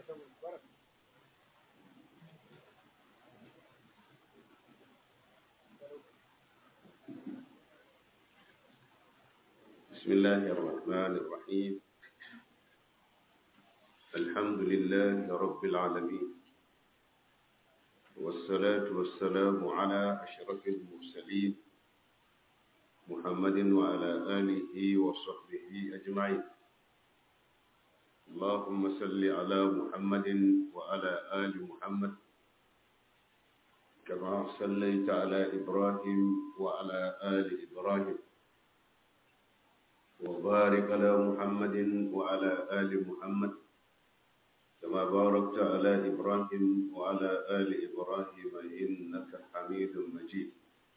بسم الله الرحمن الرحيم الحمد لله رب العالمين والصلاة والسلام على أشرف المرسلين محمد وعلى آله وصحبه أجمعين اللهم صل على محمد وعلى آل محمد كما صليت على إبراهيم وعلى آل إبراهيم وبارك على محمد وعلى آل محمد كما باركت على إبراهيم وعلى آل إبراهيم إنك حميد مجيد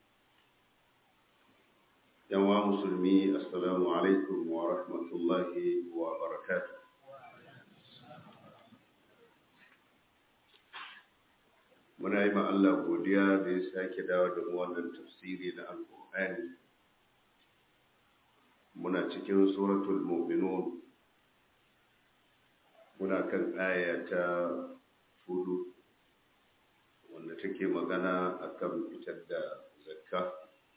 يا مسلمي السلام عليكم ورحمة الله وبركاته muna yi ma Allah godiya da ya sake dawo da mu wannan tafsiri na alƙur'ani muna cikin suratul mu'minun muna kan aya ta hudu wanda take magana akan fitar da zakka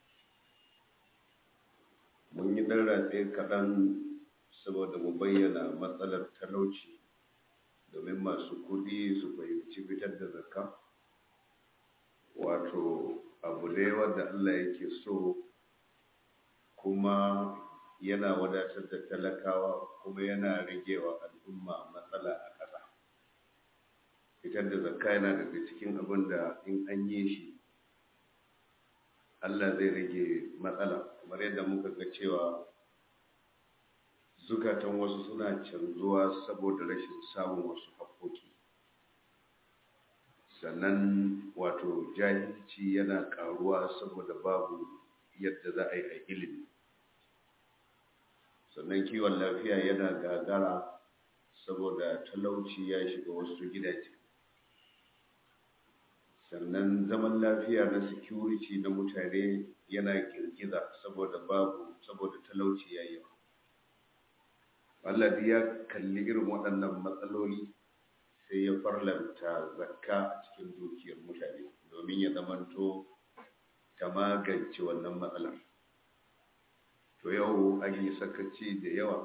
mun yi ɗan ratse kaɗan saboda mu bayyana matsalar talauci domin masu kuɗi su fahimci fitar da zakka wato abu ne wanda Allah yake so kuma yana wadatar da talakawa kuma yana ragewa al'umma matsala a ƙasa fitar da zakka yana daga cikin abin da in an yi shi Allah zai rage matsala kamar yadda muka ga cewa zukatan wasu suna canzuwa saboda rashin samun wasu haƙoƙi sannan wato jahilci yana ƙaruwa saboda babu yadda za a yi a ilimi sannan kiwon lafiya yana gagara saboda talauci ya shiga wasu gidaje sannan zaman lafiya na security na mutane yana girgiza saboda babu saboda talauci ya yi Allah ya kalli irin waɗannan matsaloli sai ya farlanta zakka a cikin dukiyar mutane domin ya zamanto ta magance wannan matsalar to yau an yi sakaci da yawa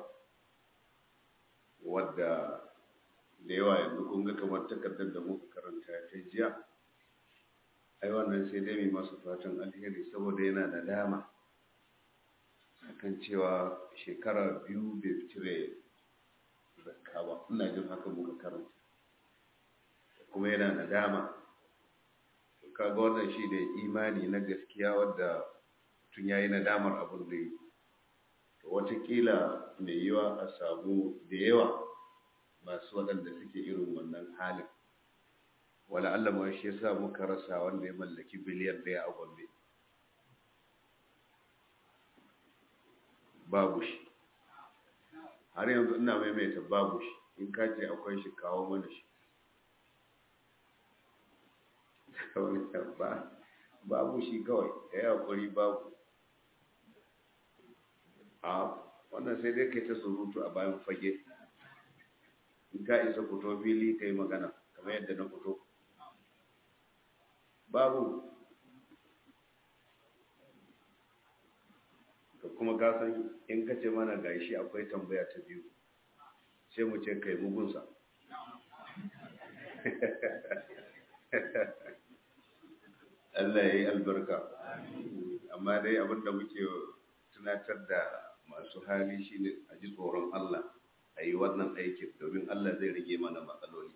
wadda da yawa yanzu kun ga kamar takardar da muka karanta ta jiya ai wannan sai dai mai masu fatan alheri saboda yana da dama akan cewa shekara biyu bai cire zakka ba ina jin haka muka karanta kuma yana da dama kaga wannan shi da imani na gaskiya wadda tun yayi nadamar abin da yi watakila mai yiwa a samu da yawa masu waɗanda suke irin wannan halin wala Allah ma shi yasa muka rasa wanda ya mallaki biliyan ɗaya a gombe babu shi har yanzu ina maimaita babu shi in ka ce akwai shi kawo mana shi babu shi kawai ya yi haƙuri babu a wannan sai dai kai ta surutu a bayan fage in ka isa fito fili ka yi magana kamar yadda na fito babu ka kuma kasan in ka ce mana gashi akwai tambaya ta biyu sai mu ce kai mugunsa Allah ya yi albarka amma dai abinda muke tunatar da masu hali shine a ji tsoron Allah a yi wannan aikin domin Allah zai rage mana matsaloli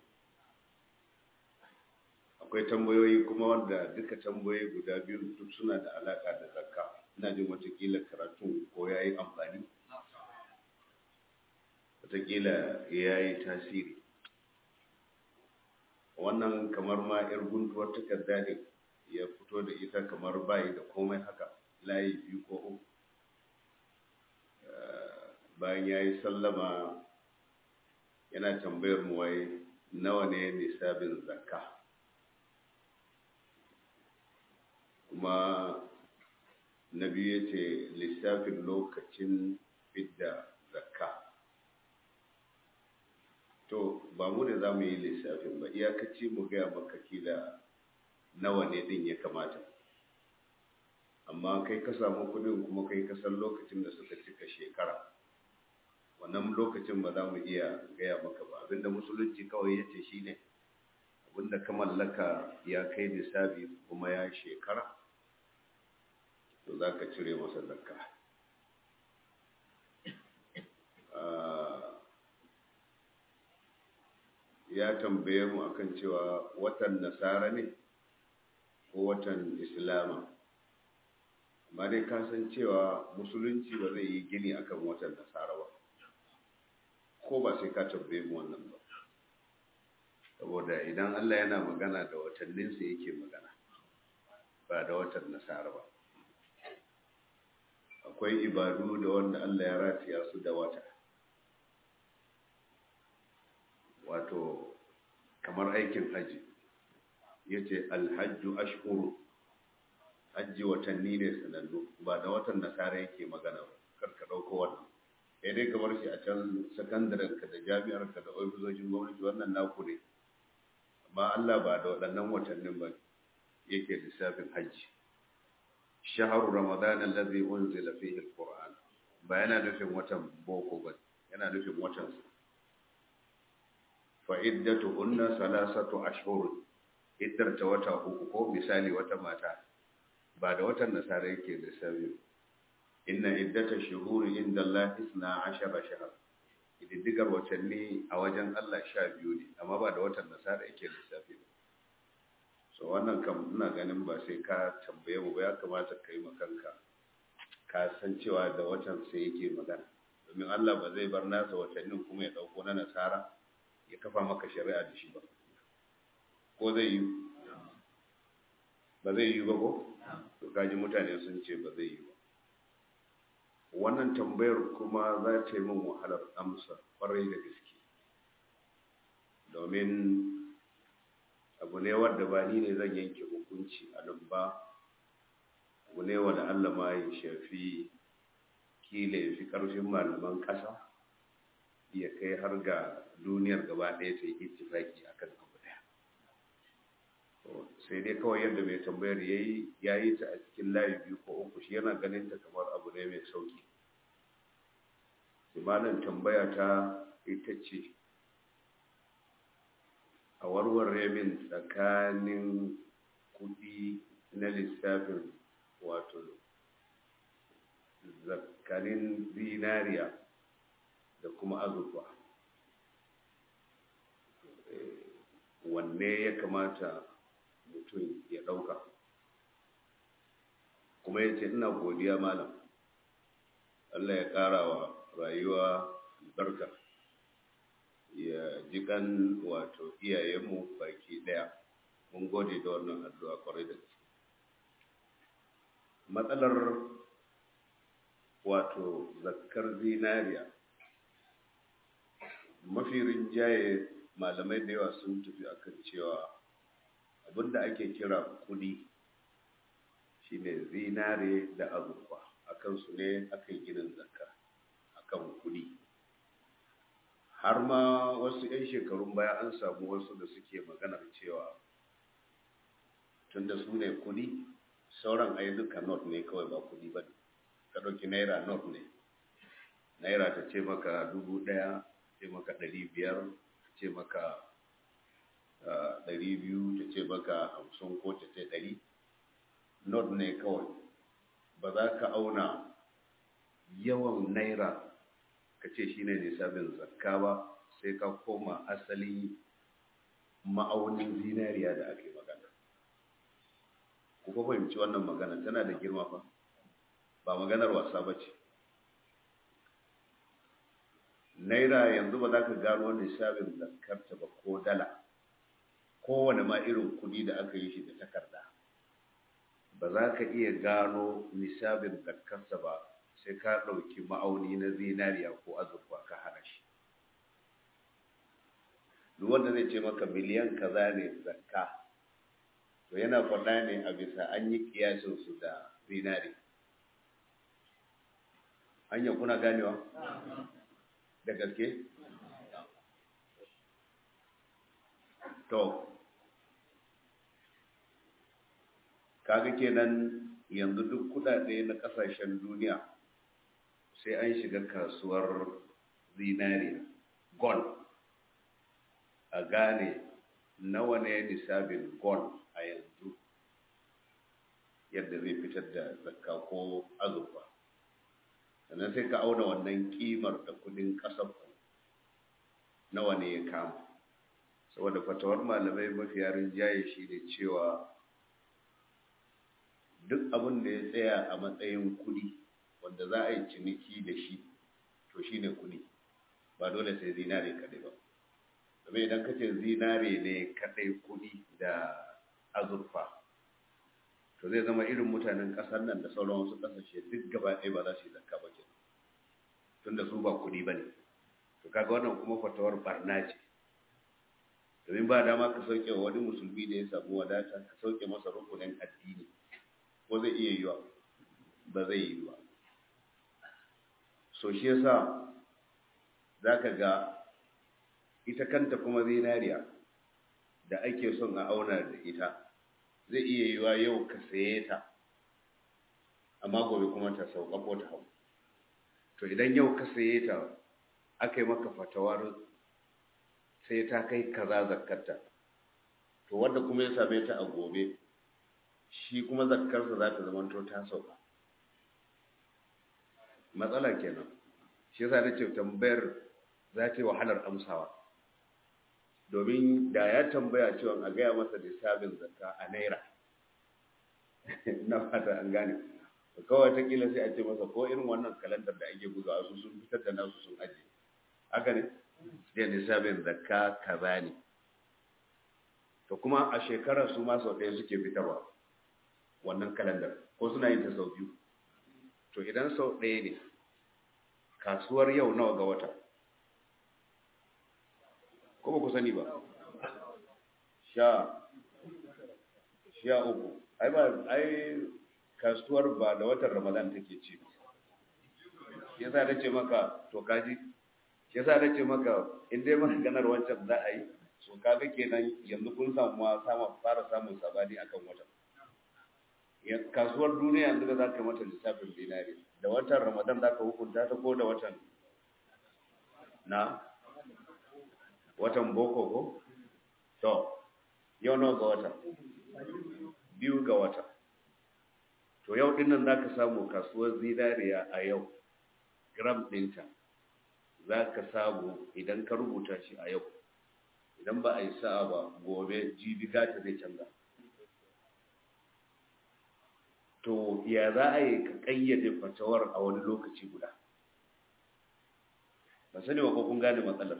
akwai tambayoyi kuma wanda duka tambayoyi guda biyu duk suna da alaka da zakka ina jin watakila karatun ko ya yi amfani watakila ya yi tasiri wannan kamar ma 'yar guntuwar takarda ne ya fito da ita kamar bayi da komai haka layi biyu ko uku bayan ya yi sallama yana tambayar mu wai nawa ne nisabin zakka kuma na biyu ya ce lissafin lokacin fidda zakka to ba mu da za mu yi lissafin ba iyakaci mu gaya maka kila nawa ne din ya kamata amma kai ka samu kudin kuma kai ka san lokacin da suka cika shekara wannan lokacin ba za mu iya gaya maka ba abinda musulunci kawai ya ce shi ne abinda ka mallaka ya kai nisabi kuma ya shekara to za ka cire masa zakka ya tambaye mu akan cewa watan nasara ne ko watan islama amma dai ka san cewa musulunci ba zai yi gini akan watan nasara ba ko ba sai ka tambaye mu wannan ba saboda idan Allah yana magana da watanninsa yake magana ba da watan nasara ba akwai ibadu da wanda Allah ya rataya su da wata wato kamar aikin haji yace alhajju ashhuru hajji watanni ne sanannu ba da watan nasara yake magana ba kar ka dauko wannan sai dai kamar shi a can sakandaren ka da jami'ar ka da ofisoshin gwamnati wannan naku ne amma Allah ba da waɗannan watannin ba yake lissafin hajji shahru ramadan allazi unzila fihi alquran ba yana nufin watan boko ba yana nufin watan sa fa iddatuhunna salasatu ashhur iddar ta wata uku ko misali wata mata ba da watan nasara yake lissafi inna iddata shuhuri inda Allah isna ashara shahar ididdigar watanni a wajen Allah sha biyu ne amma ba da watan nasara yake lissafi ba so wannan kam ina ganin ba sai ka tambaye mu ba ya kamata ka yi makanka ka san cewa da watan sai yake magana domin Allah ba zai bar nasa watannin kuma ya dauko na nasara ya kafa maka shari'a da shi ba ko zai yi ba zai yi ba ko to kaji mutane sun ce ba zai yi ba wannan tambayar kuma za ta yi min wahalar amsa kwarai da gaske domin abu ne wadda ba ni ne zan yanke hukunci a nan ba abu ne wadda Allah ma ya shafi kila ya fi ƙarfin malaman ƙasa ya kai har ga duniyar gaba ɗaya ta yi ittifaki a kan abu ɗaya sai dai kawai yadda mai tambayar ya yi ya yi ta a cikin layi biyu ko uku shi yana ganin ta kamar abu ne mai sauki imanin tambaya ta ita ce a warware min tsakanin kuɗi na lissafin wato zakanin zinariya da kuma azurfa wanne ya kamata mutum ya ɗauka kuma ya ce ina godiya malam Allah ya ƙara wa rayuwa albarka ya ji kan wato iyayenmu baki ɗaya mun gode da wannan addu'a kwarai da gaske matsalar wato zakkar zinariya mafi rinjaye malamai da yawa sun tafi akan cewa abinda ake kira kudi shine zinare da azurfa akan su ne aka yi ginin zakka akan kudi har ma wasu 'yan shekarun baya an samu wasu da suke maganar cewa tunda su ne kudi sauran ai duka not ne kawai ba kudi ba ne ka ɗauki naira not ne naira ta ce maka dubu ɗaya ce maka ɗari biyar ta ce maka ɗari biyu ta ce maka hamsin ko ta ce ɗari not ne kawai ba za ka auna yawan naira ka ce shi ne nisabin zakka ba sai ka koma asali ma'aunin zinariya da ake magana ku fa fahimci wannan magana tana da girma fa ba maganar wasa ba ce naira yanzu ba za ka gano nisabin zakkarta ba ko dala kowane ma irin kudi da aka yi shi da takarda ba za ka iya gano nisabin zakkarsa ba sai ka ɗauki ma'auni na zinariya ko azurfa ka hana shi duk wanda zai ce maka miliyan kaza ne zakka to yana faɗa ne a bisa an yi kiyasin su da zinari hanya kuna ganewa da gaske to kaga kenan yanzu duk kudade na kasashen duniya sai an shiga kasuwar zinariya gold a gane nawa ne nisabin gold a yanzu yadda zai fitar da zakka ko azurfa sannan sai ka auna wannan kimar da kudin kasar nawa ne ya kama saboda fatawar malamai mafiya rinjaye shi ne cewa duk abin da ya tsaya a matsayin kudi wanda za a yi ciniki da shi to shi ne kudi ba dole sai zinare kadai ba domin idan ka ce zinare ne kadai kudi da azurfa to zai zama irin mutanen kasar nan da sauran wasu kasashe duk gaba ɗaya ba za su yi zakka ba ke tunda su ba kudi ba ne to kaga wannan kuma fatawar barna ce domin ba dama ka sauke wa wani musulmi da ya samu wadata ka sauke masa rukunin addini ko zai iya yiwa ba zai yi ba so shi yasa za ka ga ita kanta kuma zinariya da ake son a auna da ita zai iya yiwa yau ka saye ta amma gobe kuma ta sauka ko ta hau to idan yau ka saye ta aka yi maka fatawar sai ta kai kaza zakkarta to wanda kuma ya same ta a gobe shi kuma zakkarsa za ta zama ta sauka matsala kenan shi yasa na ce tambayar za ta yi wahalar amsawa domin da ya tambaya cewa a gaya masa lissafin zakka a naira na fata an gane kawai ta kila sai a ce masa ko irin wannan kalandar da ake bugawa su sun fitar da nasu sun ajiye haka ne da lissafin zakka kaza ne to kuma a shekarar su ma sau ɗaya suke fitarwa wannan kalandar ko suna yin ta sau biyu to idan sau ɗaya ne kasuwar yau nawa ga wata ko ba ku sani ba sha sha uku ai ba ai kasuwar ba da watan ramadan take ci yasa da ce maka to kaji yasa da ce maka in dai maganar wancan za a yi so kaga kenan yanzu kun samu sama fara samun sabani akan watan kasuwar duniya yanzu da za ka mata lissafin dinari da watan ramadan za ka hukunta ta ko da watan na watan boko ko to yau nawa ga wata biyu ga wata to yau din nan za ka samu kasuwar zinariya a yau gram ɗinta za ka samu idan ka rubuta shi a yau idan ba a yi sa'a ba gobe jibi gata zai canza to ya za a yi ka ƙayyade fatawar a wani lokaci guda ba sani ba ko kun gane matsalar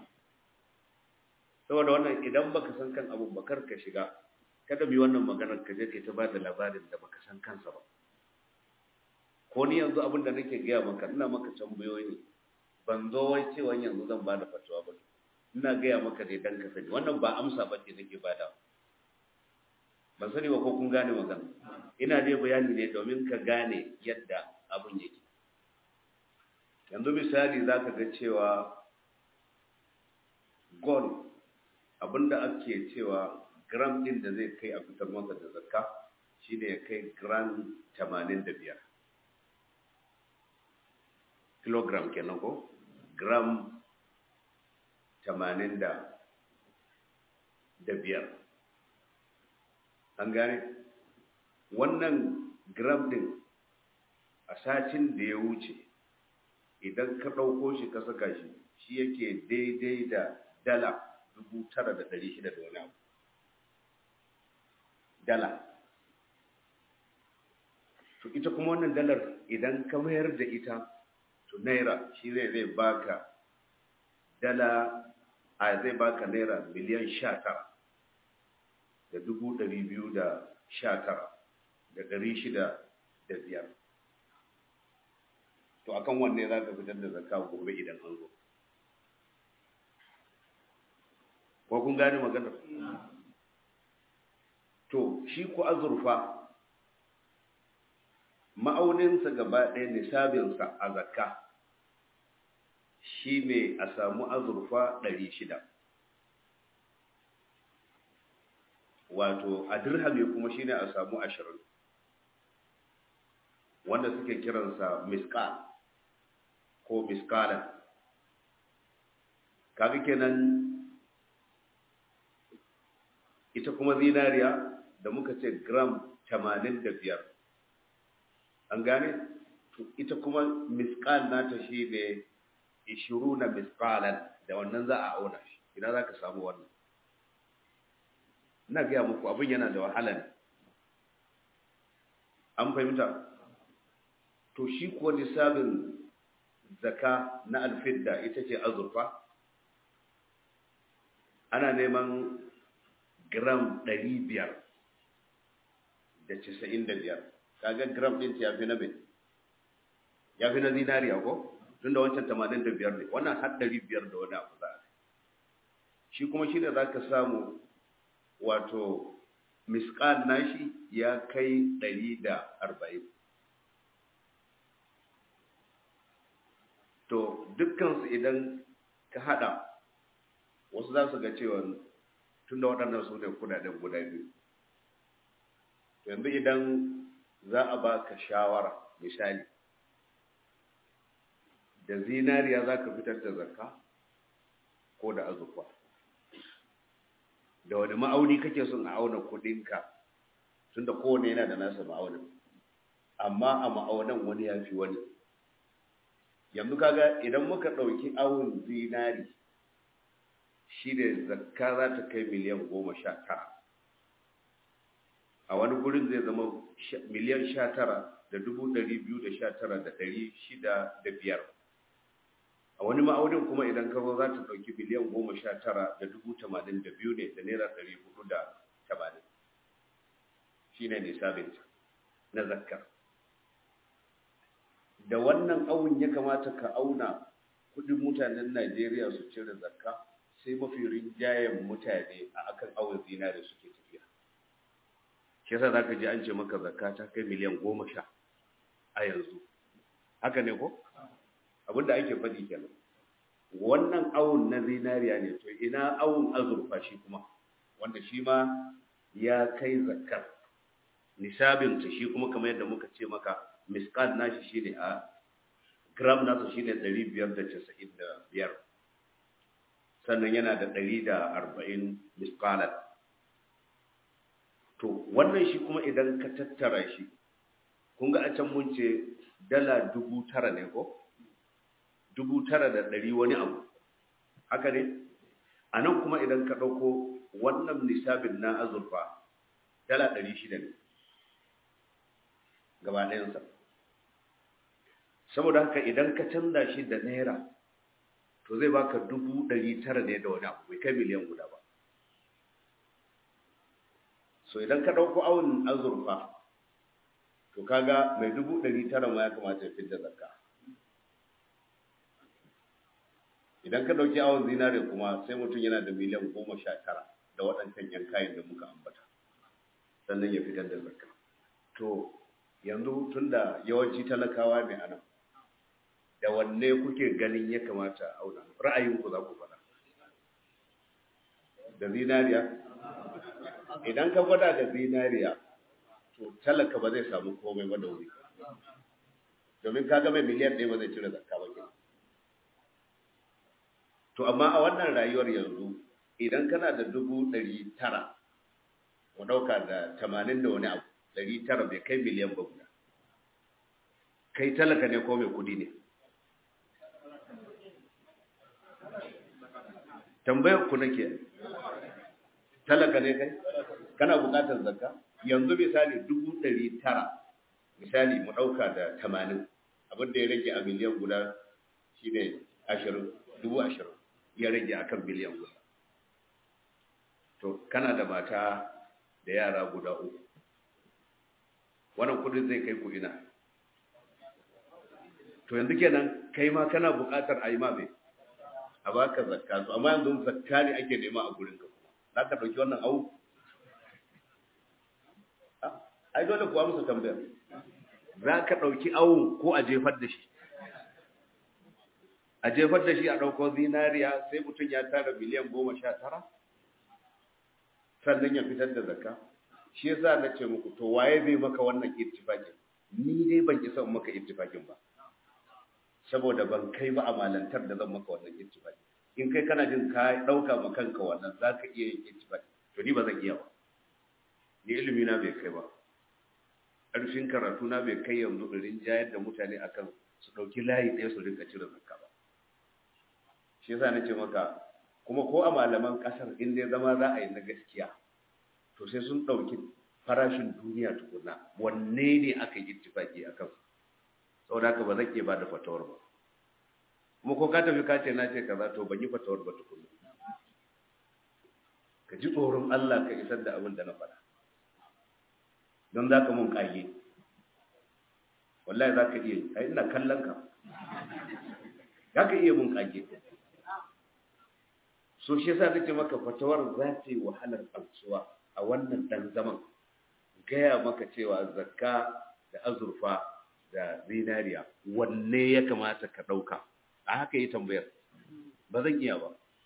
saboda wannan idan baka san kan abu bakar ka shiga kada bi wannan maganar ka je kai ta bada labarin da baka san kansa ba ko ni yanzu abin da nake gaya maka ina maka tambayoyi ne ban zo wai cewa yanzu zan bada fatawa ba ina gaya maka ne dan ka sani wannan ba amsa ba ce nake bada ban sani ba ko kun gane magana ina dai bayani ne domin ka gane yadda abin yake yanzu misali za ka ga cewa gold abinda ake cewa gram din da zai kai a fitar masa da zakka shine ya kai gram 85 kilogram kenan ko gram 85 an gane wannan gram din a satin da ya wuce idan ka ɗauko shi ka saka shi shi yake daidai da dala dubu tara da ɗari shida da wani abu dala to ita kuma wannan dalar idan ka mayar da ita to naira shi zai zai baka dala a zai baka naira miliyan sha tara da dubu ɗari biyu da sha tara da ɗari shida da biyar to akan wanne za ka fitar da zakka gobe idan an zo ko kun gane maganar to shi ku azurfa ma'auninsa gaba ɗaya nisabinsa a zakka shi ne a samu azurfa ɗari shida wato a dirhami kuma shine a samu ashirin wanda suke kiransa miskal ko miskalan kaga kenan ita kuma zinariya da muka ce gram 85 an gane ita kuma miskal nata shi ne 20 miskalan da wannan za a auna shi ina za ka samu wannan ina gaya muku abin yana da wahala ne an fahimta to shi kuwa nisabin zaka na alfidda ita ce azurfa ana neman gram ɗari biyar da casa'in da biyar kaga gram ɗin ya fi na bin ya fi na zinariya ko tun da wancan tamanin da biyar ne wannan har ɗari biyar da wani abu za a shi kuma shi ne za ka samu wato miskal nashi ya kai ɗari da arba'in to dukkansu idan ka haɗa wasu za su ga cewa tun da waɗannan su ne kudaden guda biyu yanzu idan za a ba ka shawara misali da zinariya za ka fitar da zakka ko da azurfa da wani ma'auni kake son a auna kudinka tun da kowane yana da nasa ma'aunin amma a ma'aunan wani ya fi wani yanzu kaga idan muka ɗauki awun zinari shi da zakka za ta kai miliyan goma sha tara a wani gurin zai zama miliyan sha tara da dubu ɗari biyu da sha tara da ɗari shida da biyar a wani ma'aunin kuma idan ka zo za ta ɗauki miliyan goma sha tara da dubu tamanin da biyu ne da naira ɗari hudu da tamanin shi ne nisabinta na zakkar da wannan awun ya kamata ka auna kudin mutanen Najeriya su cire zakka sai mafi rinjayen mutane a akan awun zinare suke tafiya shi yasa zaka ji an ce maka zakka ta kai miliyan goma sha a yanzu haka ne ko abinda ake faɗi kenan wannan awun na zinariya ne to ina awun azurfa shi kuma wanda shi ma ya kai zakkar nisabinta shi kuma kamar yadda muka ce maka miskal nashi shi ne a gram nasa shi ne 595 sannan yana da 140 miskalar to wannan shi kuma idan ka tattara shi kun ga a can mun ce dala dubu tara ne ko dubu tara da ɗari wani abu haka ne a nan kuma idan ka ɗauko wannan nisabin na azurfa dala ɗari shida ne gaba ɗayansa saboda haka idan ka canza shi da naira to zai baka dubu ɗari tara ne da wani abu bai kai miliyan guda ba so idan ka ɗauko awon azurfa to kaga mai dubu ɗari tara ma ya kamata ya fidda zakka idan ka ɗauki awon zinare kuma sai mutum yana da miliyan goma sha tara da waɗancan yan kayan da muka ambata sannan ya fitar da zakka to yanzu tunda yawanci talakawa ne a nan da wanne kuke ganin ya kamata a auna ra'ayinku za ku faɗa da zinariya idan ka gwada da zinariya to talaka ba zai samu komai ba da wuri domin ka mai miliyan ɗaya ba zai cire zakka ba ke to amma a wannan rayuwar yanzu idan kana da dubu ɗari tara mu ɗauka da tamanin da wani abu ɗari tara bai kai miliyan ba guda kai talaka ne ko mai kudi ne tambayar ku nake talaka ne kai kana bukatar zakka yanzu misali dubu ɗari tara misali mu ɗauka da tamanin abin da ya rage a miliyan guda shi ne ashirin dubu ashirin ya rage a kan miliyan guda to kana da mata da yara guda uku wannan kudin zai kai ku ina to yanzu kenan kai ma kana buƙatar a yi ma mai a baka zakka to amma yanzu zakka ne ake nema a gurin ka za ka ɗauki wannan au ai dole kuwa musu tambayar za ka ɗauki awun ko a jefar da shi a jefar da shi a ɗauko zinariya sai mutum ya tara miliyan goma sha tara sannan ya fitar da zakka shi yasa na ce muku to waye zai maka wannan ittifakin ni dai ban isa maka ittifakin ba saboda ban kai ba a malantar da zan maka wannan ittifaki in kai kana jin ka dauka ma kanka wannan zaka iya yin ittifaki to ni ba zan iya ba ni ilimi na bai kai ba ƙarfin karatu na bai kai yanzu irin jayar da mutane akan su ɗauki layi ɗaya su rinka cire zakka ba shi yasa nace maka kuma ko a malaman ƙasar in dai zama za a yi na gaskiya to sai sun ɗauki farashin duniya tukuna wanne ne aka yi ittifaki a kansu saboda haka ba zan iya ba da fatawar ba kuma ko ka tafi ka ce na ce kaza to ban yi fatawar ba tukuna ka ji tsoron Allah ka isar da abin da na faɗa don za ka mun ƙage wallahi za ka iya yi ai ina kallon ka za ka iya mun ƙage so shi yasa nake maka fatawar za ta yi wahalar amsuwa a wannan dan zaman gaya maka cewa zakka da azurfa da zinariya wanne ya kamata ka ɗauka a haka yi tambayar ba zan iya ba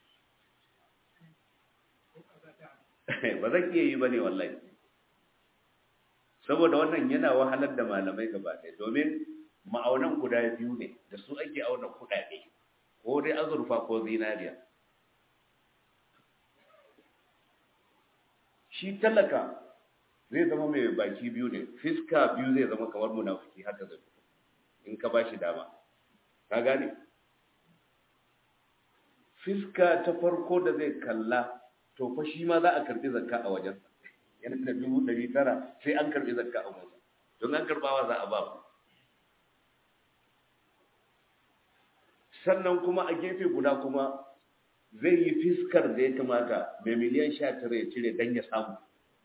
ba zan iya yi ba ne wallahi saboda wannan yana wahalar da malamai gaba ɗaya domin ma'aunan guda biyu ne da su ake auna kuɗaɗe ko dai azurfa ko zinariya shi talaka zai zama mai baki biyu ne fiska biyu zai zama kamar munafiki haka zai in ka ba shi dama ka gane fiska ta farko da zai kalla to fa shi ma za a karbi zakka a wajen yana da dubu ɗari tara sai an karbi zakka a wajen don an karbawa za a ba ku sannan kuma a gefe guda kuma zai yi fiskar da ya kamata mai miliyan sha tara ya cire don ya samu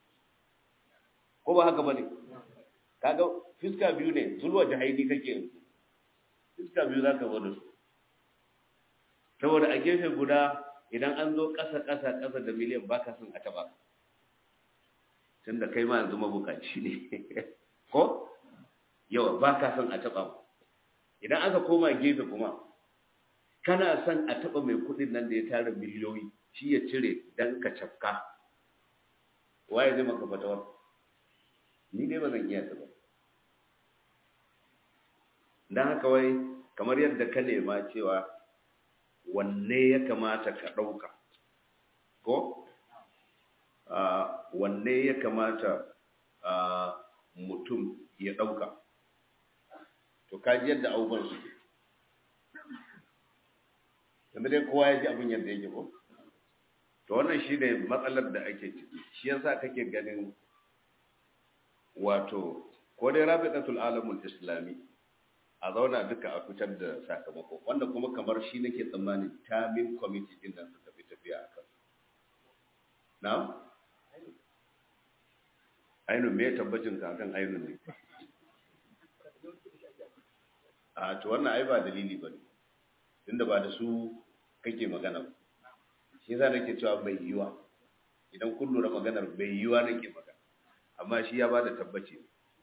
ko ba haka ba ne kaga fiska biyu ne zulwa jahaidi kake yanzu fiska biyu za ka zo da su saboda a gefe guda idan an zo ƙasa ƙasa ƙasa da miliyan ba ka son a taɓa tun da kai ma yanzu mabukaci ne ko yawa ba ka son a taɓa idan aka koma gefe kuma kana son a taɓa mai kuɗin nan da ya tara miliyoyi shi ya cire don ka cafka waye zai maka fatawar ni dai ba zan iya ta ba don haka wai kamar yadda ka nema cewa wanne ya kamata ka ɗauka ko wanne ya kamata mutum ya ɗauka to kaji yadda abubuwan suke yanzu dai kowa ya ji abin yadda yake ko to wannan shi ne matsalar da ake ciki shi yasa kake ganin wato ko dai rabitatul alamul islami a zauna duka a fitar da sakamako wanda kuma kamar shi nake tsammani tamin committee din nan suka fi tafiya a kan na ainun me tabbacin ka akan ainun ne a to wannan ai ba dalili ba ne tunda ba da su kake magana ba shi yasa nake cewa bai yiwa idan kun lura maganar bai yiwa nake magana amma shi ya bada tabbaci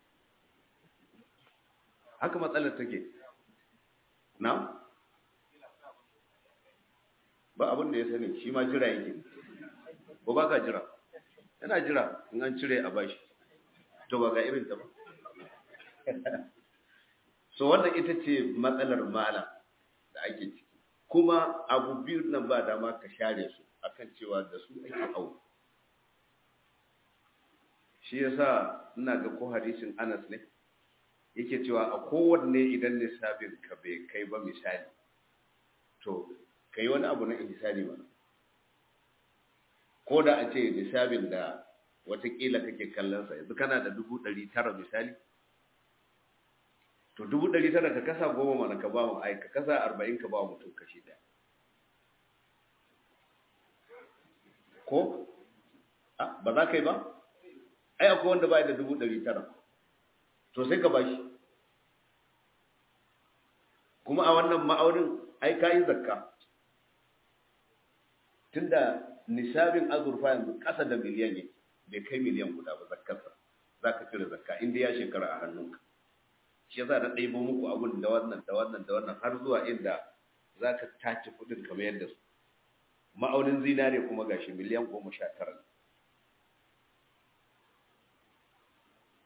haka matsalar take na ba abin da ya sani shi ma jira yake ko ba ka jira yana jira in an cire a bashi to ba ga irin ta ba so wannan ita ce matsalar malam da ake ciki kuma abu biyu nan ba dama ka share su akan cewa da su ake hau shi yasa ina ga ko hadisin Anas ne yake cewa a kowanne idan lissafin ka bai kai ba misali to kai wani abu na ihsani ba ko da a ce lissafin da watakila kake kallon sa yanzu kana da dubu ɗari tara misali to dubu ɗari tara ka kasa goma mana ka ba mu ai ka kasa arba'in ka ba mutum kashi ɗaya ko ba za ka yi ba ai akwai wanda ba da dubu ɗari tara to sai ka bashi kuma a wannan ma'aunin ai ka yi zakka tunda nisabin azurfa yanzu ƙasa da miliyan ne bai kai miliyan guda ba zakkarsa za ka cire zakka inda ya shekara a hannunka shi yasa na ɗaibo muku abun da wannan da wannan da wannan har zuwa inda za ka tace kuɗin kamar yadda su ma'aunin zinare kuma gashi miliyan goma sha tara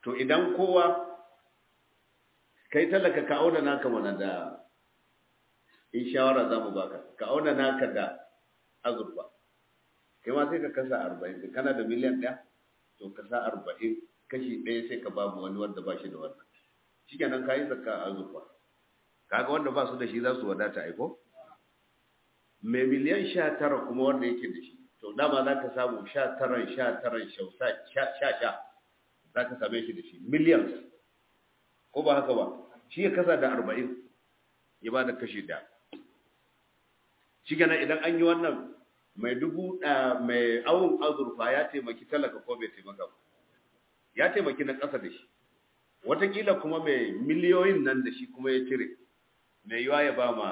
to idan kowa kai talaka ka auna naka mana da in shawara za mu baka ka auna naka da azurfa kai ma sai ka kasa arba'in kana da miliyan ɗaya to ka sa arba'in kashi ɗaya sai ka ba mu wani wanda ba shi da wannan shi kenan ka yi zakka a azurfa kaga wanda ba su da shi za su wadata aiko mai miliyan sha tara kuma wanda yake da shi to dama za ka samu sha taran sha taran sha sha za ka same shi da shi millions ko ba haka ba shi ya kasa da arba'in ya ba da kashi da shi kenan idan an yi wannan mai dubu mai awon azurfa ya taimaki talaka ko bai taimaka ba ya taimaki na ƙasa da shi watakila kuma mai miliyoyin nan da shi kuma ya cire mai yiwa ya ba ma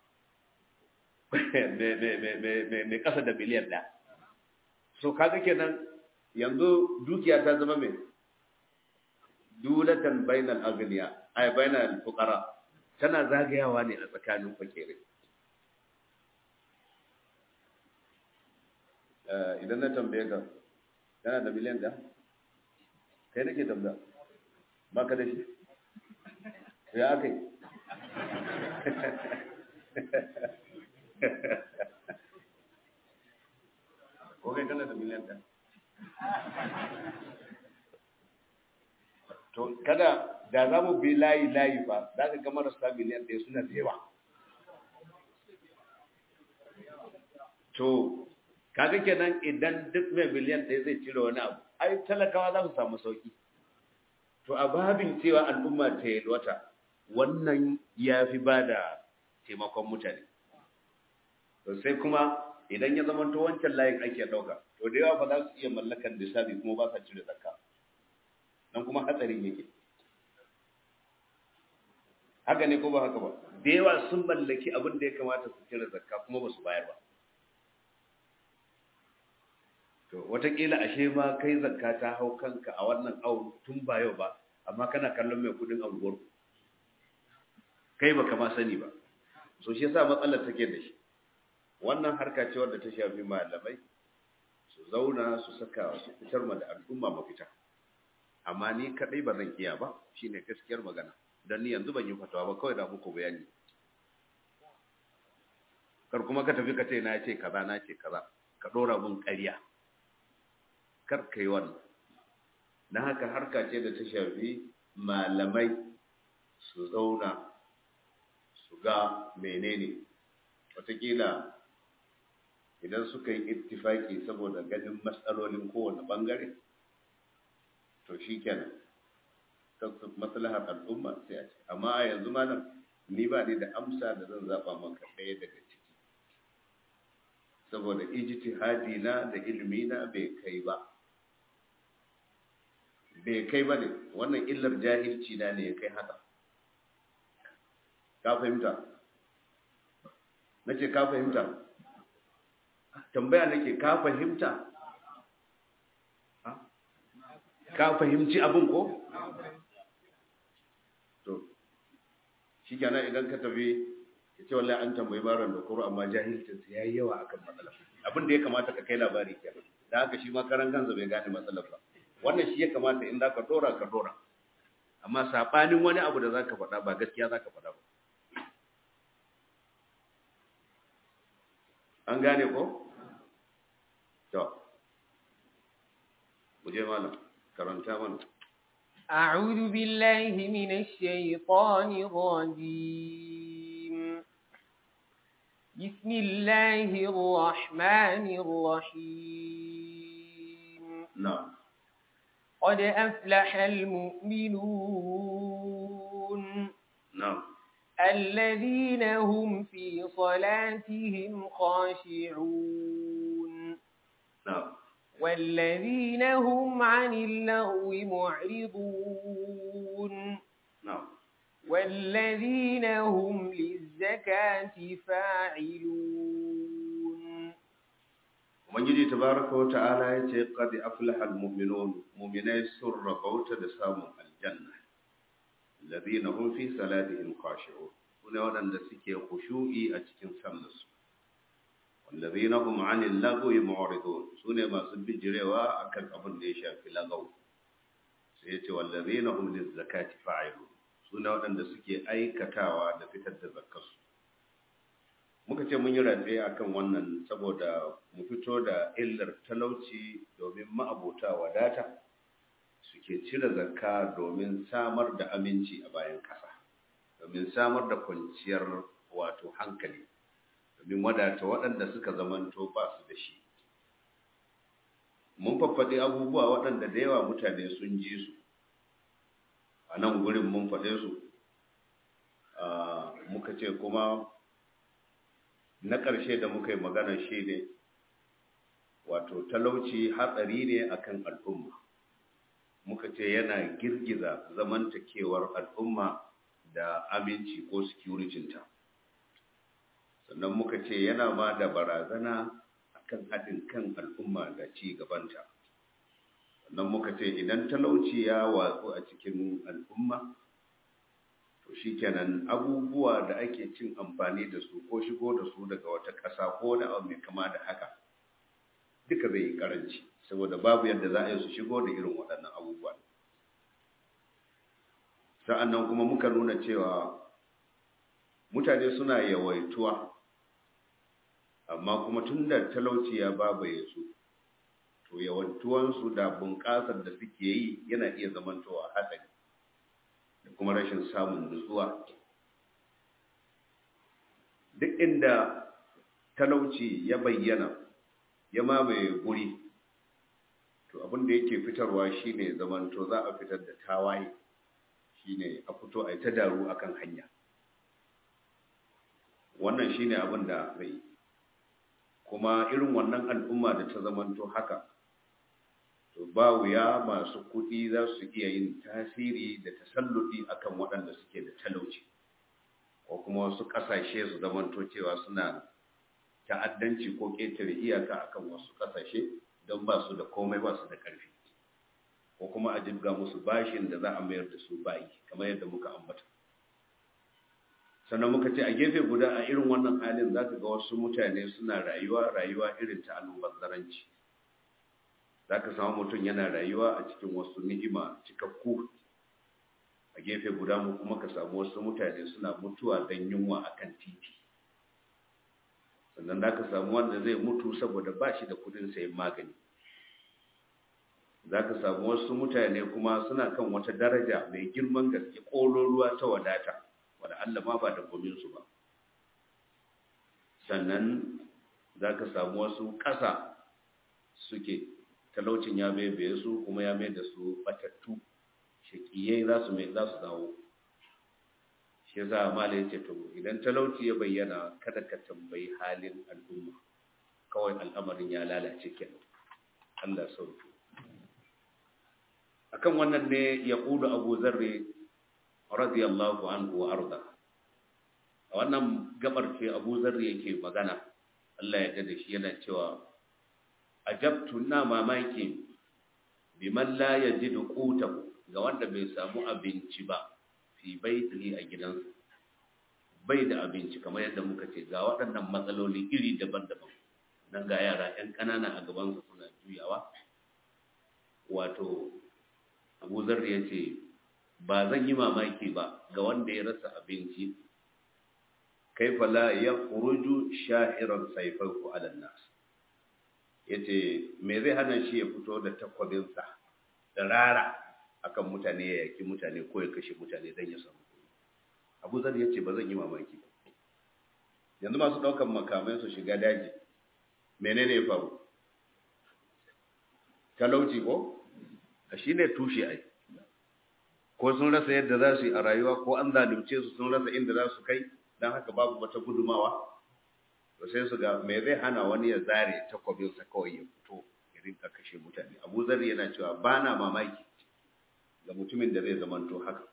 mai ƙasa da miliyan ɗaya so kaga kenan yanzu dukiya ta zama mai dulatan bainal agniya ay bainal fuqara tana zagayawa ne a tsakanin fakirai idan na tambaye ka kana da miliyan da kai nake tambaya ba ka da shi ya aka yi ko kai kana da miliyan da to kada da za mu bi layi layi ba za ka ga marasa miliyan ɗaya suna da yawa to kaga kenan idan duk mai miliyan ɗaya zai cire wani abu ai talakawa za su samu sauki to a babin cewa al'umma ta yalwata wannan ya fi ba da taimakon mutane to sai kuma idan ya zama to wancan layin ake ɗauka to da yawa ba za su iya mallakan lissafi kuma ba sa cire zakka nan kuma hatsarin yake haka ne ko ba haka ba da yawa sun mallaki abin da ya kamata su cire zakka kuma ba su bayar ba to watakila ashe ma kai zakka ta hau kanka a wannan awon tun ba yau ba amma kana kallon mai kudin anguwar kai baka ma sani ba so shi yasa matsalar take da shi wannan harka ce wadda ta shafi malamai su zauna su saka su fitar ma da al'umma mafita amma ni kadai ba zan iya ba shine gaskiyar magana dan ni yanzu ban yi fatawa ba kawai da muku bayani kar kuma ka tafi ka ce na ce kaza na ce kaza ka dora mun ƙarya kar ka yi wannan na haka harka ce da ta shafi malamai su zauna su ga menene watakila idan suka yi ittifaki saboda ganin matsalolin kowane bangare to shi kenan maslahar al'umma sai a ce amma a yanzu malam ni ba ni da amsa da zan zaba maka ɗaya daga ciki saboda ijtihadi na da ilimi na bai kai ba bai kai ba ne wannan illar jahilci na ne ya kai haka ka fahimta na ce ka fahimta tambaya nake ka fahimta ka fahimci abin ko to shi kenan idan ka tafi ya ce wallahi an tambayi maron da kuro amma jahilcinsa ya yi yawa akan matsala abin da ya kamata ka kai labari kenan da haka shi ma karan kansa bai gane matsalar ba wannan shi ya kamata in za ka dora ka dora amma saɓanin wani abu da za ka faɗa ba gaskiya za ka faɗa ba an gane ko? to muje malam karanta mana أعوذ بالله من الشيطان الرجيم بسم الله الرحمن الرحيم na'am قد أفلح المؤمنون na'am الذين هم في صلاتهم خاشعون na'am والذين هم عن اللغو معرضون na'am والذين هم للزكاة فاعلون Ubangiji tabaraka wa ta'ala ya ce qad aflaha almu'minun mu'minai sun rabauta da samun aljanna alladhina hum fi salatihim khashi'un sune waɗanda suke khushu'i a cikin sallarsu walladhina hum 'anil lagwi mu'ridun sune masu bijirewa akan abin da ya shafi lagaw sai ya ce wallazina hum lizakati fa'ilun suna waɗanda suke aikatawa da fitar da zakkarsu muka ce mun yi ratse akan wannan saboda mu fito da illar talauci domin ma'abota wadata suke cire zakka domin samar da aminci a bayan ƙasa domin samar da kwanciyar wato hankali domin wadata waɗanda suka zamanto ba su da shi mun faffaɗi abubuwa waɗanda da yawa mutane sun ji su a nan gurin mun faɗe su muka ce kuma na ƙarshe da muka yi magana shi ne wato talauci hatsari ne akan al'umma muka ce yana girgiza zamantakewar al'umma da aminci ko securitinta sannan muka ce yana ma da barazana akan haɗin kan al'umma da ci gabanta sannan muka ce idan talauci ya watsu a cikin al'umma to shikenan abubuwa da ake cin amfani da su ko shigo da su daga wata ƙasa ko wani abu mai kama da haka duka zai yi karanci saboda babu yadda za a yi su shigo da irin waɗannan abubuwa sa'annan kuma muka nuna cewa mutane suna yawaituwa amma kuma tun da talauci ya babaye su to yawantuwansu da bunƙasar da suke yi yana iya zamantowa hatsari da kuma rashin samun nutsuwa duk inda talauci ya bayyana ya mamaye guri to abin da yake fitarwa shine zamanto za a fitar da tawaye shine a fito a yi ta daru akan hanya wannan shine abin da zai kuma irin wannan al'umma da ta zamanto haka to ba wuya masu kuɗi za su iya yin tasiri da tasalludi akan waɗanda suke da talauci ko kuma wasu ƙasashe su zamanto cewa suna ta'addanci ko ƙetare iyaka akan wasu ƙasashe don ba su da komai ba su da ƙarfi ko kuma a jibga musu bashin da za a mayar da su bayi kamar yadda muka ambata sannan muka ce a gefe guda a irin wannan halin za ka ga wasu mutane suna rayuwa rayuwa irin ta almubazzaranci za ka samu mutum yana rayuwa a cikin wasu ni'ima cikakku a gefe guda mu kuma ka samu wasu mutane suna mutuwa don yunwa a kan titi sannan za ka samu wanda zai mutu saboda ba shi da kudin sayan magani za ka samu wasu mutane kuma suna kan wata daraja mai girman gaske ƙololuwa ta wadata wadda Allah ma ba da gominsu ba sannan za ka samu wasu ƙasa suke talaucin ya bebe su kuma ya mai da su batattu shakiyai za su mai za su dawo shi yasa mala ya ce to idan talauci ya bayyana kada ka tambayi halin al'umma kawai al'amarin ya lalace kenan Allah sauki akan wannan ne ya kudu Abu Zarri radiyallahu anhu wa arda a wannan gabar ce Abu Zarri yake magana Allah ya da shi yana cewa ajabtu na mamaki biman la yajidu qutahu ga wanda bai samu abinci ba fi baitihi a gidansa bai da abinci kamar yadda muka ce ga waɗannan matsaloli iri daban-daban nan ga yara 'yan ƙanana a gabansa suna juyawa wato abu zarri ya ce ba zan yi mamaki ba ga wanda ya rasa abinci kaifa la ya kuruju sha'irar saifarku alan nas ya ce me zai hana shi ya fito da takwabinsa da rara akan mutane ya yaki mutane ko ya kashe mutane don ya samu kuɗi abu zar ya ce ba zan yi mamaki ba yanzu masu ɗaukan makamai su shiga daji menene ya faru talauci ko a shi ne tushe ai ko sun rasa yadda za su yi a rayuwa ko an zalunce su sun rasa inda za su kai don haka babu wata gudumawa to sai su ga me zai hana wani ya zare takwabinsa kawai ya fito ya rinka kashe mutane abu zar yana cewa ba na mamaki ga mutumin da zai zamanto haka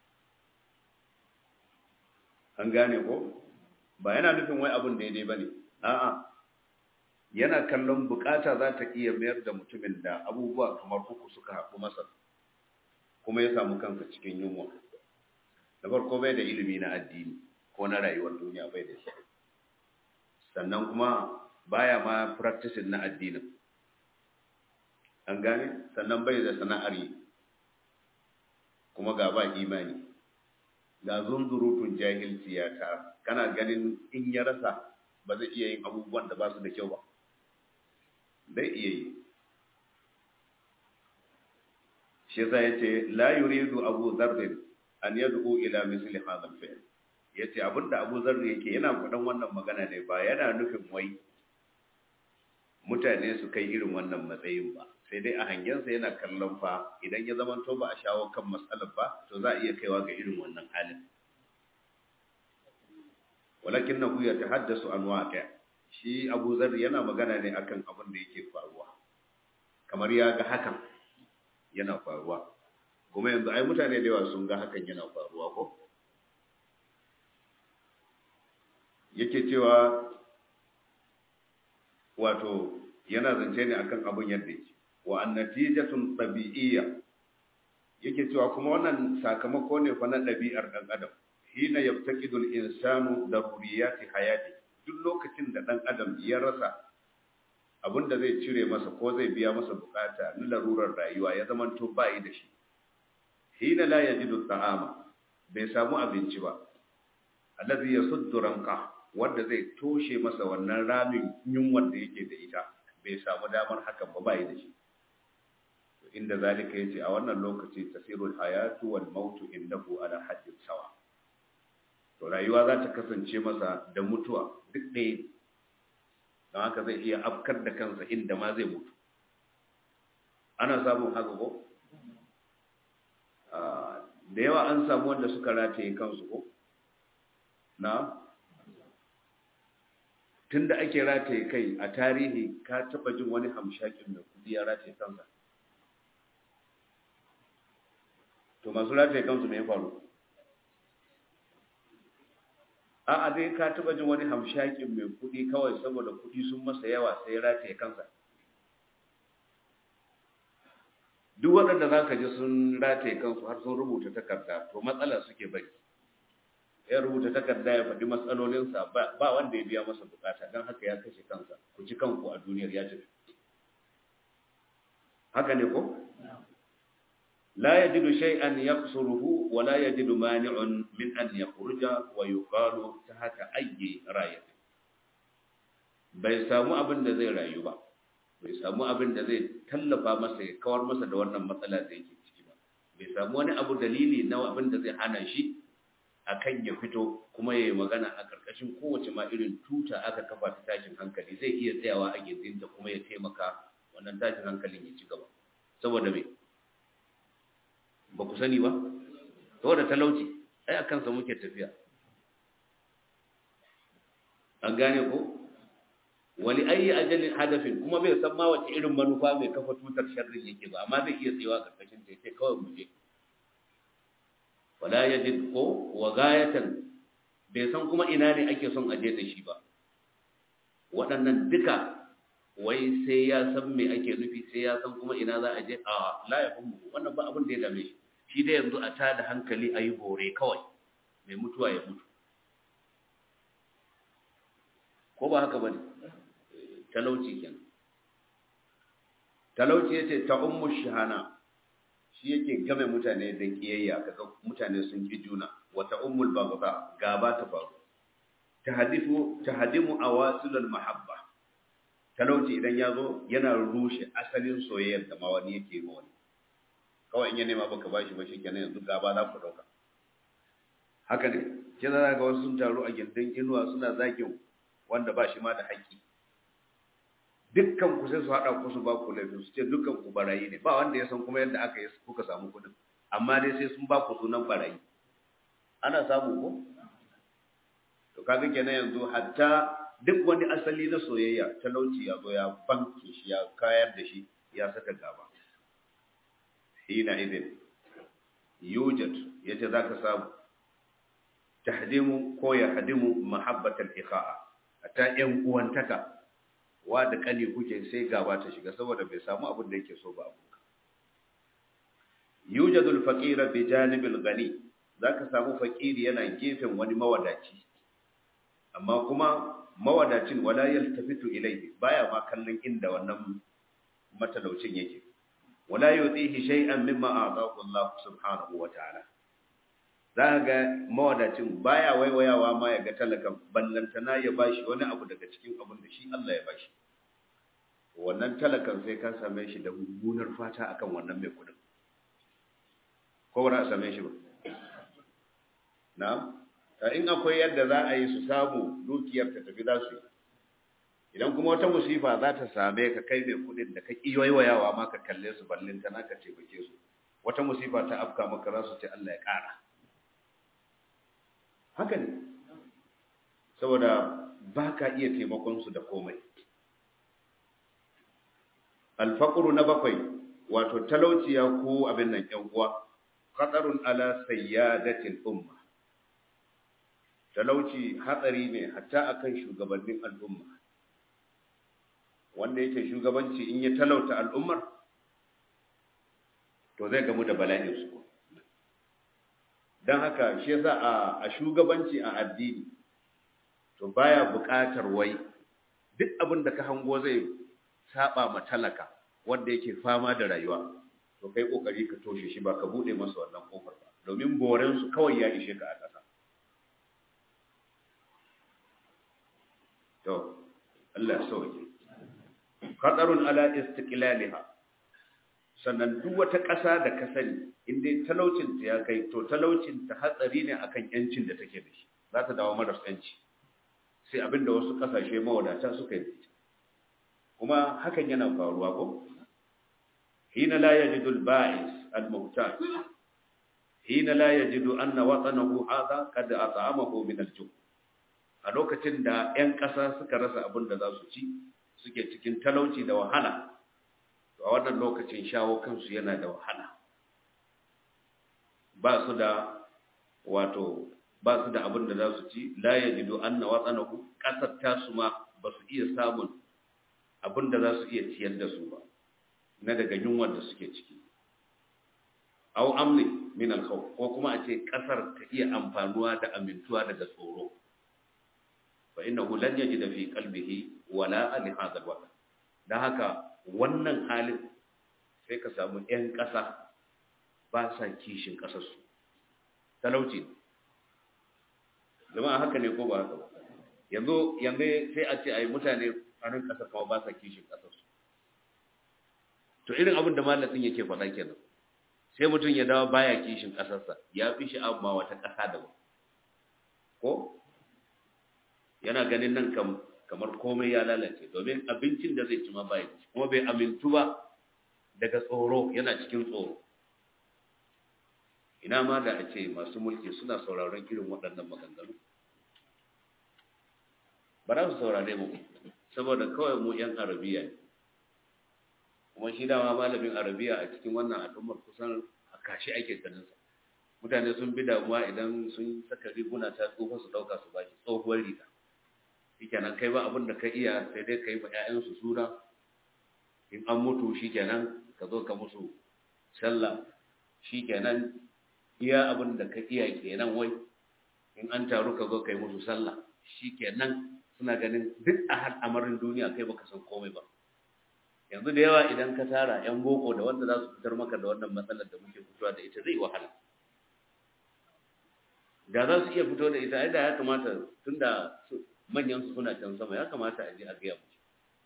an gane ko ba yana nufin wai abin daidai ba ne a'a yana kallon bukata za ta iya mayar da mutumin da abubuwa kamar uku suka haɗu masa kuma ya samu kansa cikin yunwa da farko bai da ilimi na addini ko na rayuwar duniya bai da shi sannan kuma baya ma practicing na addinin an gane sannan bai da sana'ar yi kuma ga ba imani ga zunzurutun jahilci ya ta kana ganin in ya rasa ba zai iya yin abubuwan da ba su da kyau ba zai iya yi shi yasa yace la yuridu abu dharr an yad'u ila misli hadha al-fi'l yace abinda abu dharr yake yana faɗan wannan magana ne ba yana nufin wai mutane su kai irin wannan matsayin ba sai dai a hangensa yana kallon fa idan ya zama to ba a shawo kan matsalar ba to za a iya kaiwa ga irin wannan halin walakin na ya tahaddasu an waƙa shi abu zar yana magana ne akan abin da yake faruwa kamar ya ga hakan yana faruwa kuma yanzu ai mutane da yawa sun ga hakan yana faruwa ko yake cewa wato yana zance ne akan abin yadda yake wa annatijatun tabi'iyya yake cewa kuma wannan sakamako ne fa na ɗabi'ar ɗan adam hina yabtaqidul insanu daruriyati hayati duk lokacin da ɗan adam ya rasa abin da zai cire masa ko zai biya masa bukata na larurar rayuwa ya zama to bai da shi hina la yajidu ta'ama bai samu abinci ba allazi yasuddu ranqa wanda zai toshe masa wannan ramin yunwar da yake da ita bai samu damar hakan ba bai da shi inda zalika yace a wannan lokaci tasirul hayatu wal mautu indahu ala haddin sawa to rayuwa za ta kasance masa da mutuwa duk ɗaya don haka zai iya afkar da kansa inda ma zai mutu ana samun haka ko da yawa an samu wanda suka rataye kansu ko na tunda ake rataye kai a tarihi ka taba jin wani hamshakin da kudi ya rataye kansa to masu rataye kansu mai faru a a dai ka taba jin wani hamshakin mai kudi kawai saboda kudi sun masa yawa sai ya rataye kansa duk waɗanda za ka ji sun rataye kansu har sun rubuta takarda to matsala suke bari ya rubuta takarda ya faɗi matsalolinsa ba wanda ya biya masa bukata don haka ya kashe kansa ku ci kanku a duniyar ya tafi haka ne ko la yajidu shay'an yaqsuruhu wa la yajidu mani'un min an yakhruja wa yuqalu tahta ayyi rayat bai samu abin da zai rayu ba bai samu abin da zai tallafa masa ya kawar masa da wannan matsala da yake ciki ba bai samu wani abu dalili na abin da zai hana shi akan ya fito kuma ya yi magana a ƙarƙashin kowace ma irin tuta aka kafa ta tashin hankali zai iya tsayawa a gindinta kuma ya taimaka wannan tashin hankalin ya ci gaba saboda me ba ku sani ba saboda talauci ai a kansa muke tafiya an gane ko wali ayi ajalin hadafin kuma bai san ma wace irin manufa mai kafa tutar sharrin yake ba amma zai iya tsayawa ƙarƙashin ta yace kawai mu je wala yajid ko wa gayatan bai san kuma ina ne ake son aje da shi ba waɗannan duka wai sai ya san me ake nufi sai ya san kuma ina za a je a la ya fahimu wannan ba abin da ya dame shi shi dai yanzu a tada hankali a yi bore kawai mai mutuwa ya mutu ko ba haka ba ne talauci kenan talauci ya ce ta ummu shahana shi yake game mutane da kiyayya kaga mutane sun ki juna wata ummul baghdha gaba ta faru tahdifu tahdimu awasilul mahabba talauci idan ya zo yana rushe asalin soyayyar da ma wani yake ma wani kawai in ya nema baka bashi ba shikenan yanzu gaba za ku dauka haka ne ke za ga wasu sun taru a gindin inuwa suna zagin wanda ba shi ma da haƙƙi dukkan ku sai su haɗa ku su ba ku laifin su ce dukkan ku barayi ne ba wanda ya san kuma yadda aka yi kuka samu kuɗin amma dai sai sun ba ku sunan barayi ana samu ko to kaga kenan yanzu hatta duk wani asali na soyayya talauci ya zo ya banke shi ya kayar da shi ya saka gaba hina idin yujad yace zaka samu tahdimu ko ya hadimu mahabbatal ikha'a hatta yan uwantaka wa da kane kuke sai gaba ta shiga saboda bai samu abin da yake so ba abu yujadul faqira bi janibil ghani zaka samu faqiri yana gefen wani mawadaci amma kuma mawadacin wala yaltafitu ilayhi baya ma kallon inda wannan matalaucin yake wala yutihi shay'an mimma a'tahu Allah subhanahu wa ta'ala za ga mawadacin baya waiwayawa ma ya ga talakan ballantana ya bashi wani abu daga cikin abin da shi Allah ya bashi wannan talakan sai ka same shi da mummunar fata akan wannan mai kudin ko ba za a same shi ba na'am in akwai yadda za a yi su samu dukiyar ta tafi za su yi idan kuma wata musifa za ta same ka kai mai kudin da ka ƙi waiwayawa ma ka kalle su ballin ta naka taimake su wata musifa ta afka maka za su ce Allah ya ƙara haka ne saboda ba ka iya taimakon su da komai alfaqru na bakwai wato talauciya ko abin nan ƴan uwa khatarun ala sayyadatil umma talauci hatsari ne hatta akan shugabannin al'umma wanda yake shugabanci in ya talauta al'ummar to zai gamu da bala'in su don haka shi yasa a, a shugabanci a addini to baya buƙatar wai duk abin da ka hango zai saba ma talaka wanda yake fama da rayuwa to kai kokari ka toshe shi ba ka bude masa wannan kofar ba domin boren su kawai ya ishe ka a ƙasa to Allah ya sauke khatarun ala istiqlaliha sannan duk wata ƙasa da ka sani in dai talaucin ta ya kai to talaucin ta hatsari ne akan yancin da take da shi za ta dawo maras yanci sai abinda wasu ƙasashe mawadata suka yi kuma hakan yana faruwa ko hina la yajidu al-ba'is al-muhtaj hina la yajidu anna watanahu hadha qad at'amahu min al-ju' a lokacin da 'yan ƙasa suka rasa abin da za su ci suke cikin talauci da wahala to a wannan lokacin shawo kansu yana da wahala ba su da wato ba su da abin da za su ci la yajidu anna watsanahu ƙasar tasu ma ba su iya samun abin da za su iya ciyar da su ba na daga yunwar da suke ciki au amni min al ko kuma a ce ƙasar ta iya amfanuwa da amintuwa daga tsoro fa innahu lan yajid fi qalbihi wala li hadha alwaqt dan haka wannan halin sai ka samu ƴan ƙasa ba sa kishin ƙasar su talauci jama'a haka ne ko ba haka ba yanzu yanzu sai a ce ai mutane a ran ƙasar kuma ba sa kishin ƙasar su to irin abin da malamin yake faɗa kenan sai mutum ya dawo baya kishin ƙasarsa ya fi shi amma wata ƙasa daban ko yana ganin nan kam kamar komai ya lalace domin abincin da zai ci ma bai ci kuma bai amintu ba daga tsoro yana cikin tsoro ina ma da a ce masu mulki suna sauraron irin waɗannan maganganu ba za su saurare mu saboda kawai mu yan arabiya ne kuma shi dama malamin arabiya a cikin wannan al'ummar kusan a kashi ake ganinsa mutane sun bi damuwa idan sun saka riguna ta tsofa su ɗauka su bashi tsohuwar riga shikenan kai ba abin da ka iya sai dai ka yi ma 'ya'yansu suna in an mutu shikenan ka zo ka musu sallah shikenan iya abin da ka iya kenan wai in an taru ka zo ka yi musu sallah shikenan suna ganin duk a al'amarin duniya kai baka san komai ba yanzu da yawa idan ka tara 'yan boko da wanda za su fitar maka da wannan matsalar da muke fitowa da ita zai wahala da za su iya fito da ita ai da ya kamata tunda manyan su suna can sama ya kamata a je a gaya musu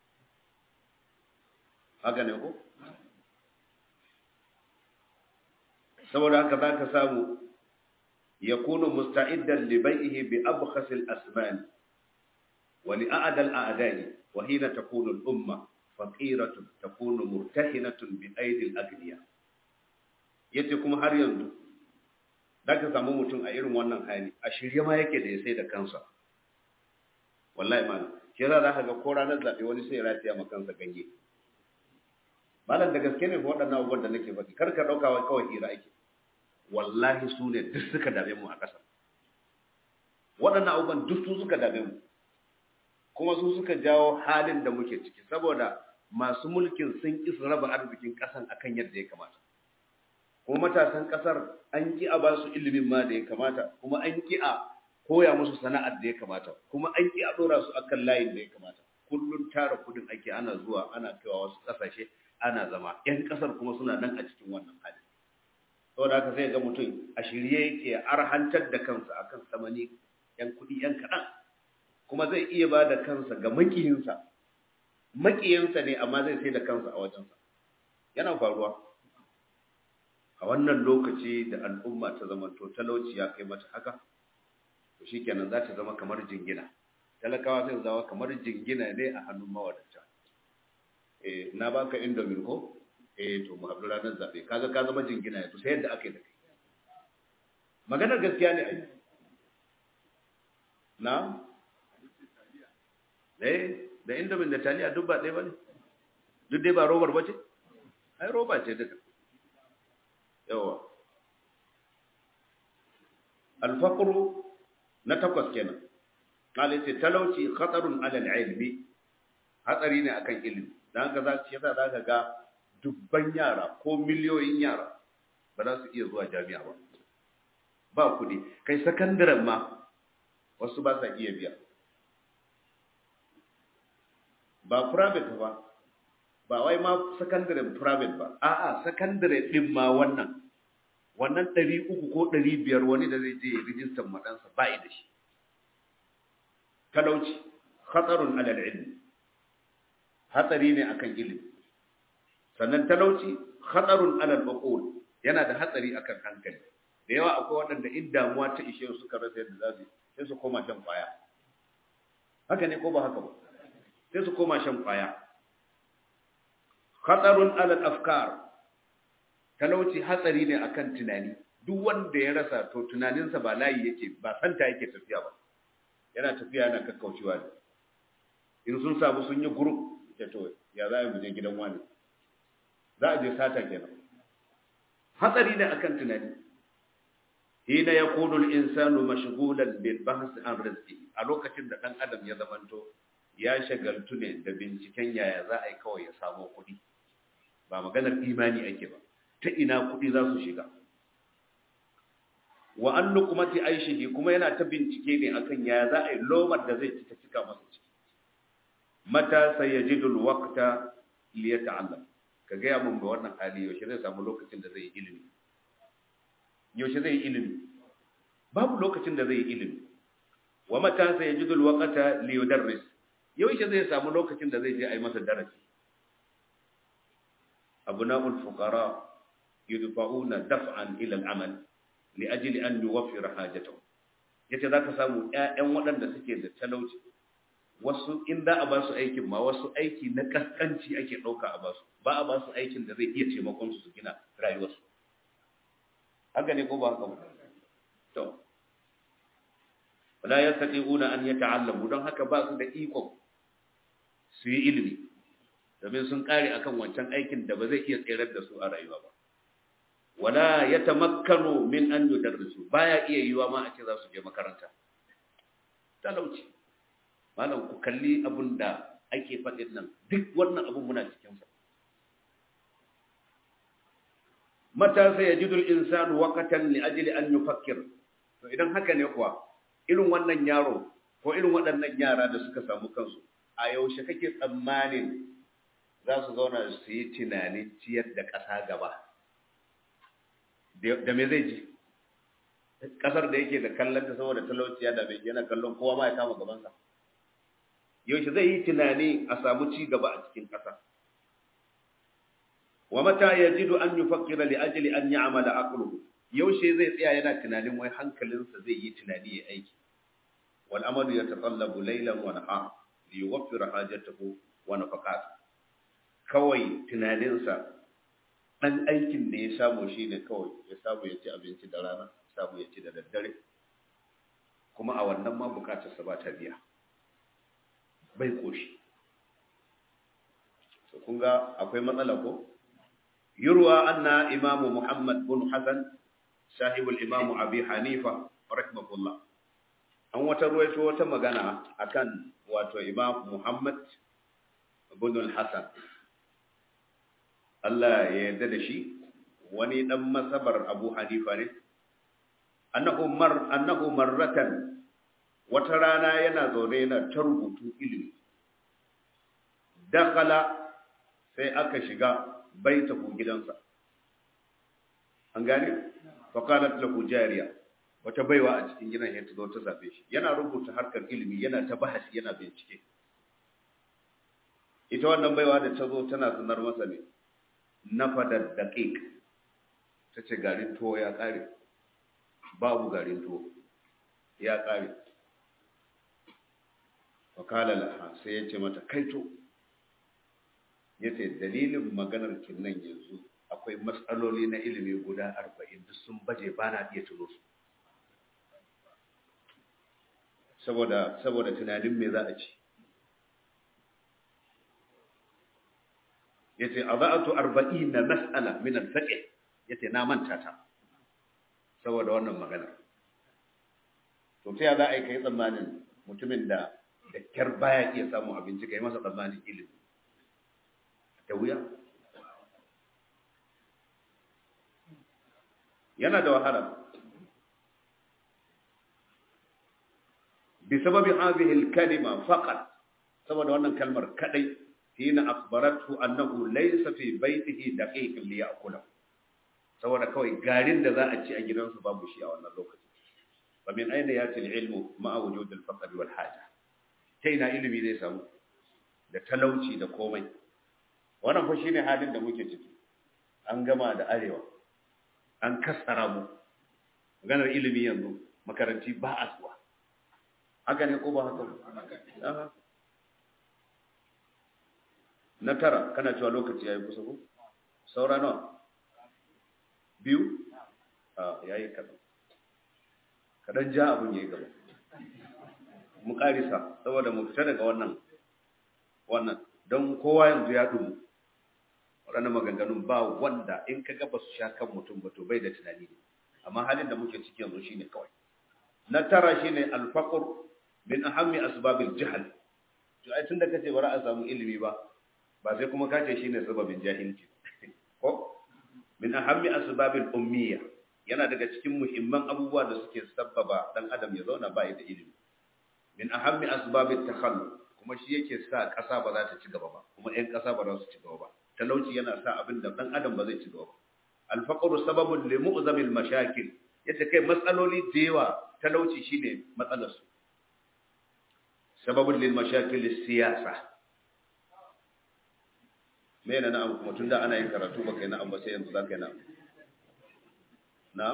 haka ne ko saboda haka za ka samu ya kunu musta'iddan li bai'ihi bi abkhas al-asman wa li a'da al-a'da'i wa hina takunu al-umma faqiratun takunu murtahinatun bi aidi al-aghniya yace kuma har yanzu da ka samu mutum a irin wannan hali a shirye ma yake da ya sai da kansa wallahi malam shi yasa za ka ga ko ranar zaɓe wani sai ya rataya ma kansa ganye malam da gaske ne fa waɗannan abubuwan da nake faɗi kar ka ɗauka wai kawai hira ake wallahi su ne duk suka dame mu a ƙasa waɗannan abubuwan duk su suka dame mu kuma su suka jawo halin da muke ciki saboda masu mulkin sun ƙi su raba arzikin ƙasan akan yadda ya kamata kuma matasan ƙasar an ƙi a ba su ilimin ma da ya kamata kuma an ƙi a koya musu sana'ar da ya kamata kuma an ƙi a ɗora su akan layin da ya kamata kullum tara kudin ake ana zuwa ana kaiwa wasu ƙasashe ana zama yan kasar kuma suna nan a cikin wannan hali saboda haka sai ga mutum a shirye yake arhantar da kansa akan samani yan kuɗi yan kaɗan kuma zai iya ba da kansa ga makiyinsa makiyinsa ne amma zai sai da kansa a wajensa yana faruwa a wannan lokaci da al'umma ta zama to talauci ya kai mata haka to shikenan za ta zama kamar jingina talakawa sai zama kamar jingina ne a hannun mawadata eh na baka indomin ko eh to mu haɗu ranar zaɓe kaga ka zama jingina to sai yadda aka yi da kai maganar gaskiya ne ai na eh da indomin da taliya duk ba ɗaya ba ne duk dai ba robar ba ce ai roba ce duka yawa alfaqru na takwas kenan kale ce talauci khatarun alal ilmi hatsari ne akan ilimi dan haka za ci yasa zaka ga dubban yara ko miliyoyin yara ba za su iya zuwa jami'a ba ba kudi kai sakandaren ma wasu ba sa iya biya ba private ba ba wai ma sakandaren private ba a'a sakandare din ma wannan wannan ɗari uku ko ɗari biyar wani da zai je ya rijistar maɗansa ba da shi talauci hatsarun alal ilmi hatsari ne akan ilimi sannan talauci hatsarun alal uqul yana da hatsari akan hankali da yawa akwai waɗanda in damuwa ta ishe su suka rasa yadda za su sai su koma shan kwaya haka ne ko ba haka ba sai su koma shan kwaya hatsarun alal afkar talauci hatsari ne akan tunani duk wanda ya rasa to tunaninsa ba layi yake ba santa yake tafiya ba yana tafiya yana kakkaucewa ne in sun samu sun yi group da to ya za a je gidan wani za a je sata kenan hatsari ne akan tunani hina yakunu al-insanu mashghulan bil bahth an rizqi a lokacin da dan adam ya zamanto ya shagaltu ne da binciken yaya za a yi kawai ya samu kuɗi ba maganar imani ake ba ta ina kuɗi za su shiga wa an lukumati aishihi kuma yana ta bincike ne akan yaya za a yi lomar da zai ci ta cika masa ciki mata sayajidu alwaqta li yata'allam ka ga mun ga wannan hali yaushe zai samu lokacin da zai yi ilimi yaushe zai yi ilimi babu lokacin da zai yi ilimi wa mata sayajidu alwaqta li yudarris yaushe zai samu lokacin da zai je a yi masa darasi abna'ul fuqara yudfa'una daf'an ila al-amal li ajli an yuwaffira hajatahum yace zaka samu ƴaƴan waɗanda suke da talauci wasu in da a ba su aikin ma wasu aiki na kaskanci ake ɗauka a ba su ba a ba su aikin da zai iya taimakon su su gina rayuwarsu haka ne ko ba haka ba to wala yastati'una an yata'allamu don haka ba su da iko su yi ilimi domin sun kare akan wancan aikin da ba zai iya tserar da su a rayuwa ba wala yatamakkanu min an yudarrisu baya iya yiwa ma a ce za su je makaranta talauci malam ku kalli abun da ake faɗin nan duk wannan abun muna cikin sa mata sai yajidu al-insanu waqtan li ajli an yufakkir to idan haka ne kuwa irin wannan yaro ko irin waɗannan yara da suka samu kansu a yaushe kake tsammanin za su zauna su yi tunanin ciyar da ƙasa gaba da me zai ji ƙasar da yake da kallon ta saboda talauciya da bai yana kallon kowa ma ya kama gabansa yaushe zai yi tunani a samu ci gaba a cikin ƙasa wa mata yajidu an yufakkira li ajli an ya'mala aqluhu yaushe zai tsaya yana tunanin wai hankalinsa zai yi tunani ya aiki wal amalu yatatallabu laylan wa nahar li yuwaffira hajatahu wa nafaqatuhu kawai tunaninsa ɗan aikin da ya samu shi ne kawai ya samu ya ci abinci da rana samu ya ci da daddare kuma a wannan ma bukatarsa ba ta biya bai koshi so kun ga akwai matsala ko yurwa anna imamu muhammad bin hasan sahibul imamu abi hanifa rahimahullah an wata ruwaito wata magana akan wato imam muhammad bin hasan Allah ya yarda da shi wani dan masabar Abu Hanifa ne annahu mar annahu marratan wata rana yana zaune yana ta rubutu ilimi dakala sai aka shiga baitahu gidansa an gane fa qalat lahu jariya wata baiwa a cikin gidan ya zo ta zabe shi yana rubuta harkar ilimi yana ta bahasi yana bincike ita wannan baiwa da ta zo tana sanar masa ne na fadar daqiq ta ce garin tuwo ya kare babu garin tuwo ya kare wakala laha sai ya ce mata kaito ya ce dalilin maganar kinnan yanzu akwai matsaloli na ilimi guda arba'in duk sun baje ba na iya tuno su saboda saboda tunanin me za a ci ya ce a za'atu arba'in na mas'ala min al-fiqh ya ce na manta ta saboda wannan maganar to ta za a yi kai tsammanin mutumin da da kyar baya iya samun abinci kai masa tsammanin ilimi da wuya yana da wahala bi sababi hadhihi al-kalima faqat saboda wannan kalmar kadai hina akhbarathu annahu laysa fi baytihi daqiq li ya'kula saboda kawai garin da za a ci a gidansu babu shi a wannan lokaci fa min aina yati al-ilmu ma'a wujud al-faqr wal haja ta ina ilimi zai samu da talauci da komai wannan fa shine halin da muke ciki an gama da arewa an kassara mu maganar ilimi yanzu makaranti ba a zuwa haka ne ko ba haka ba na tara kana cewa lokaci yayi kusa ko saura nawa biyu a yayi kadan kadan ja abun yayi gaba mu karisa saboda mu fita daga wannan wannan don kowa yanzu ya dumu waɗannan maganganun ba wanda in ka ga ba su sha kan mutum ba to bai da tunani ne amma halin da muke ciki yanzu shine kawai na tara shine alfaqr min ahammi asbabil jahl to ai tunda kace bara a samu ilimi ba ba sai kuma kace shine sababin jahilci ko min ahammi asbabil ummiya yana daga cikin muhimman abubuwa da suke sabbaba dan adam ya zauna ba da ilimi min ahammi asbabit takhalluf kuma shi yake sa ƙasa ba za ta ci gaba ba kuma ƴan ƙasa ba za su ci gaba ba talauci yana sa abin da dan adam ba zai ci gaba ba alfaqru sababun li mu'zamil mashakil yace kai matsaloli da yawa talauci shine matsalar su sababun lil mashakil siyasa me yana na'am kuma tunda ana yin karatu ba kai na'am ba sai yanzu za ka yi na'am na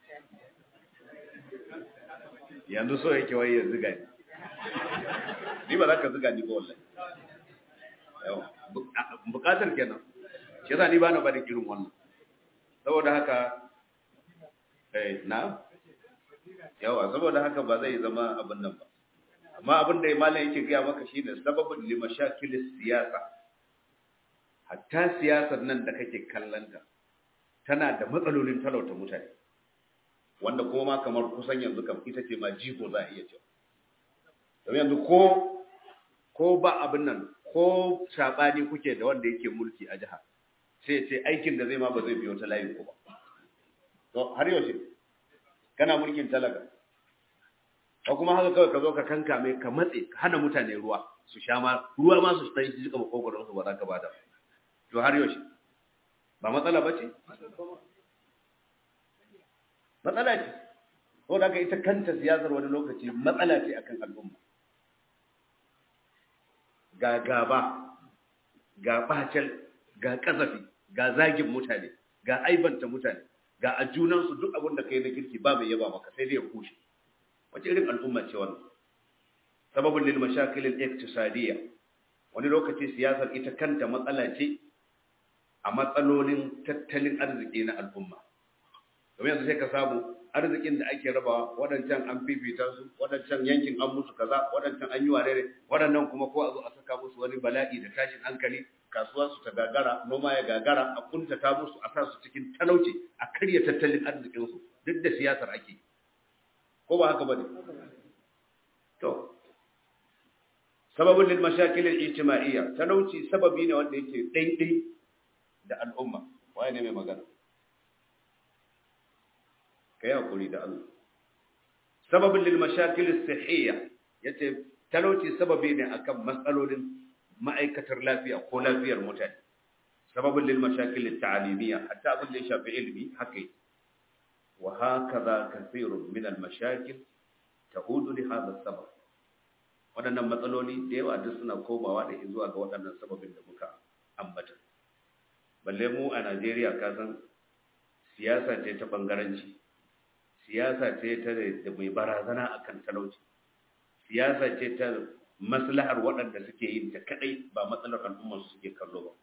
yanzu so yake wai ya ziga ni ni ba za ka ziga ni ba wallahi yawa bukatar kenan shi yasa ni ba na bada irin wannan saboda haka eh na yawa saboda haka ba zai zama abin nan ba amma abin da malam yake gaya maka shine sababin li mashakilis siyasa hatta siyasar nan da kake kallanta tana da matsalolin talauta mutane wanda kuma ma kamar kusan yanzu kam ita ce ma jigo za a iya cewa domin yanzu ko ko ba abin nan ko sabani kuke da wanda yake mulki a jiha sai ce aikin da zai ma ba zai biyo ta layin ku ba to har yaushe kana mulkin talaka ko kuma haka kawai ka zo ka kanka mai ka matse ka hana mutane ruwa su sha ma ruwa ma su sai jika makogoron su ba za ka bada to har yaushe ba matsala ba ce matsala ce ko da ita kanta siyasar wani lokaci matsala ce akan al'umma ga gaba ga bacel ga kasafi ga zagin mutane ga aibanta mutane ga a junansu duk abin da kai na kirki ba mai yaba maka sai dai ya kushe wace irin al'umma ce wannan sababin lil mashakil al iktisadiyya wani lokaci siyasar ita kanta matsala ce a matsalolin tattalin arziki na al'umma domin yanzu sai ka samu arzikin da ake rabawa waɗancan an fifita su waɗancan yankin an musu kaza waɗancan an yi wa rere waɗannan kuma ko a zo a saka musu wani bala'i da tashin hankali kasuwa su ta gagara noma ya gagara a kuntata musu a sa su cikin talauci a karya tattalin arzikin su duk da siyasar ake ko ba haka bane to sababin lil mashakil al ijtima'iyya talauci sababi ne wanda yake daidai da al'umma waye ne mai magana kai hakuri da Allah sababin lil mashakil as-sihhiyya yace talauci sababi ne akan matsalolin ma'aikatar lafiya ko lafiyar mutane sababin lil mashakil at-ta'limiyya hatta abin da ya shafi ilimi haka yake wa hakaza kathirun min al-mashakil ta'udu li hadha sabab waɗannan matsaloli da yawa duk suna komawa da zuwa ga waɗannan sababin da muka ambata balle mu a Najeriya ka san siyasa ce ta bangaranci siyasa ce ta da mai barazana akan talauci siyasa ce ta maslahar waɗanda suke yin ta kadai ba matsalar al'ummar su suke kallo ba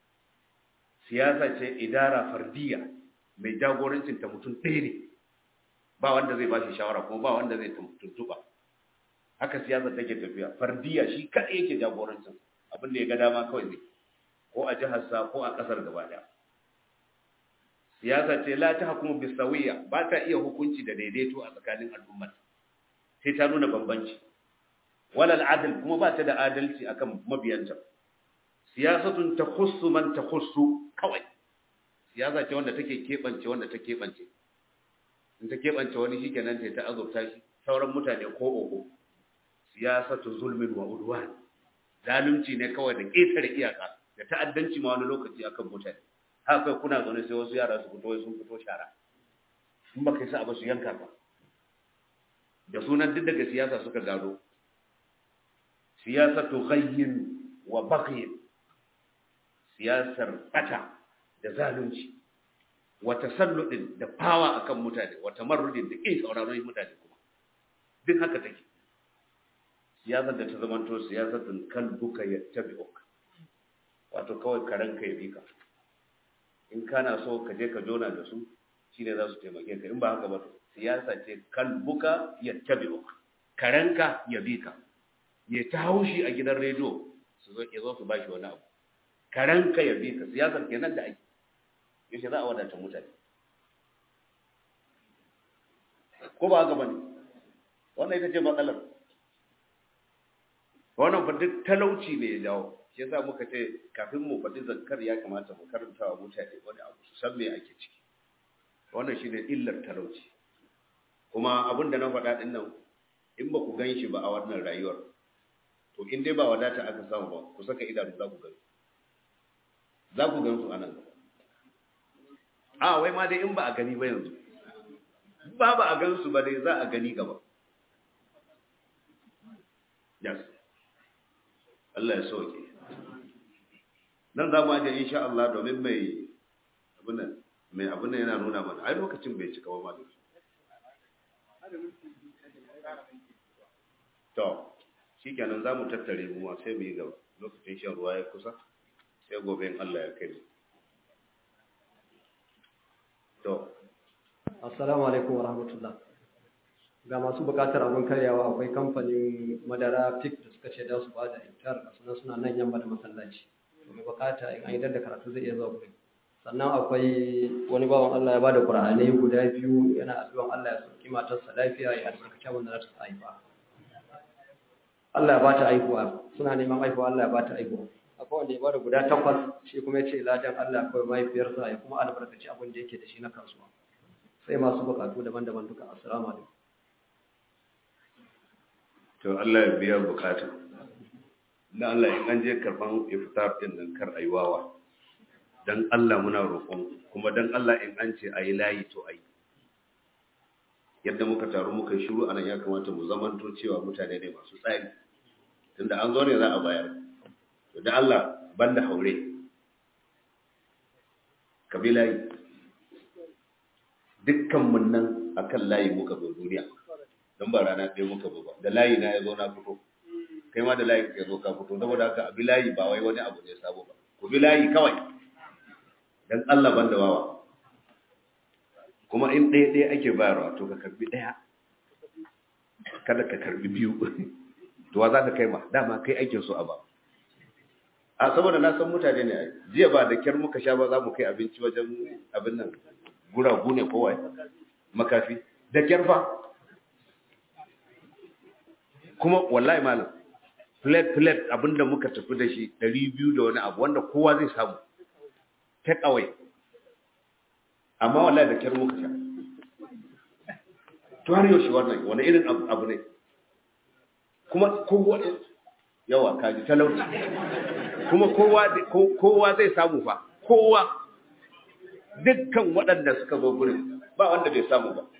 siyasa ce idara fardiya mai jagorancin ta mutum ɗaya ne ba wanda zai bashi shawara kuma ba wanda zai tuntuba haka siyasa take tafiya fardiya shi kadai yake jagorancin abin da ya ga dama kawai zai ko a jihar sa ko a kasar gaba daya siyasa ce la ta hukumu bisawiya ba ta iya hukunci da daidaito a tsakanin al'ummar sai ta nuna bambanci wala al'adl kuma ba ta da adalci akan mabiyanta siyasatun takhussu man takhussu kawai siyasa ce wanda take kebance wanda ta kebance in ta kebance wani shikenan ta ta azurta shi sauran mutane ko ogo siyasatu zulmin wa udwan zalunci ne kawai da ƙetare iyaka da ta'addanci ma wani lokaci akan mutane haka kuna zaune sai wasu yara su fito sun fito shara in ba kai sa ba su yanka ba da sunan duk daga siyasa suka gado siyasatu ghayyin wa baghyin siyasar bata da zalunci wa tasalludin da fawa akan mutane wa tamarrudin da kin sauraron mutane kuma duk haka take siyasar da ta zamanto siyasatun kalbuka yattabi'uk wato kawai karanka ya bika in kana so ka je ka jona da su shine za su taimake ka in ba haka ba siyasa ce kalbuka yattabi'uk karanka ya bika ya ta haushi a gidan rediyo su zo ya zo su bashi wani abu karanka ya bika siyasar kenan da ake yaushe za a wadata mutane ko ba haka bane wannan ita ce matsalar wannan fa duk talauci ne ya jawo shi yasa muka ce kafin mu faɗi zakkar ya kamata mu karanta wa mutane wani abu su san me ake ciki wannan shine illar talauci kuma abin da na faɗa ɗin nan in ba ku gan shi ba a wannan rayuwar to in dai ba wadata aka samu ba ku saka idanu za ku gan za ku gan su a nan a wai ma dai in ba a gani ba yanzu ba ba a gan su ba dai za a gani gaba yes Allah ya soke nan za mu aje insha Allah domin mai abin nan mai abin nan yana nuna mana ai lokacin bai cika ba ma da to shikenan za mu tattare mu sai mu yi gaba lokacin shan ruwa ya kusa sai gobe in Allah ya kai mu to assalamu alaikum wa rahmatullah ga masu bukatar abin karyawa akwai kamfanin madara fik da suka ce da su ba da iftar a suna suna nan yamma da masallaci mai bukata in an yi da karatu zai iya zuwa gurin sannan akwai wani bawan Allah ya ba da ƙur'anai guda biyu yana addu'an Allah ya sauki matarsa lafiya ya albarkaci abin da za ta haifa Allah ya ba ta haihuwa suna neman haihuwa Allah ya ba ta haihuwa akwai wanda ya ba da guda takwas shi kuma ya ce ladan Allah akwai mahaifiyarsa ya kuma albarkaci abin da yake da shi na kasuwa sai masu bukatu daban-daban duka assalamu alaikum to Allah ya biya bukata dan Allah in an je karban iftar din nan kar ayi wawa dan Allah muna roƙon kuma dan Allah in an ce ayi layi to ayi yadda muka taru muka shiru anan ya kamata mu zamanto cewa mutane ne masu tsari tunda an zo ne za a bayar to dan Allah banda haure kabila yi dukkan mun nan akan layi muka zo duniya don ba rana ɗaya muka zo ba da layi na ya zo na fito kai ma da layi ka zo ka fito saboda haka abi layi ba wai wani abu ne sabo ba ku bi layi kawai dan Allah ban da wawa kuma in ɗaya ɗaya ake bayarwa to ka karbi ɗaya kada ka karbi biyu to wa za ka kai ma dama kai ake so a ba a saboda na san mutane ne jiya ba da kyar muka sha ba za mu kai abinci wajen abin nan guragu ne kowai makafi da kyar fa kuma wallahi malam plate plate abinda muka tafi da shi 200 da wani abu wanda kowa zai samu take away amma wallahi da kyar muka sha to har yaushe wannan wani irin abu ne kuma kowa yawa kaji talauci kuma kowa kowa zai samu fa kowa dukkan waɗanda suka zo gurin ba wanda bai samu ba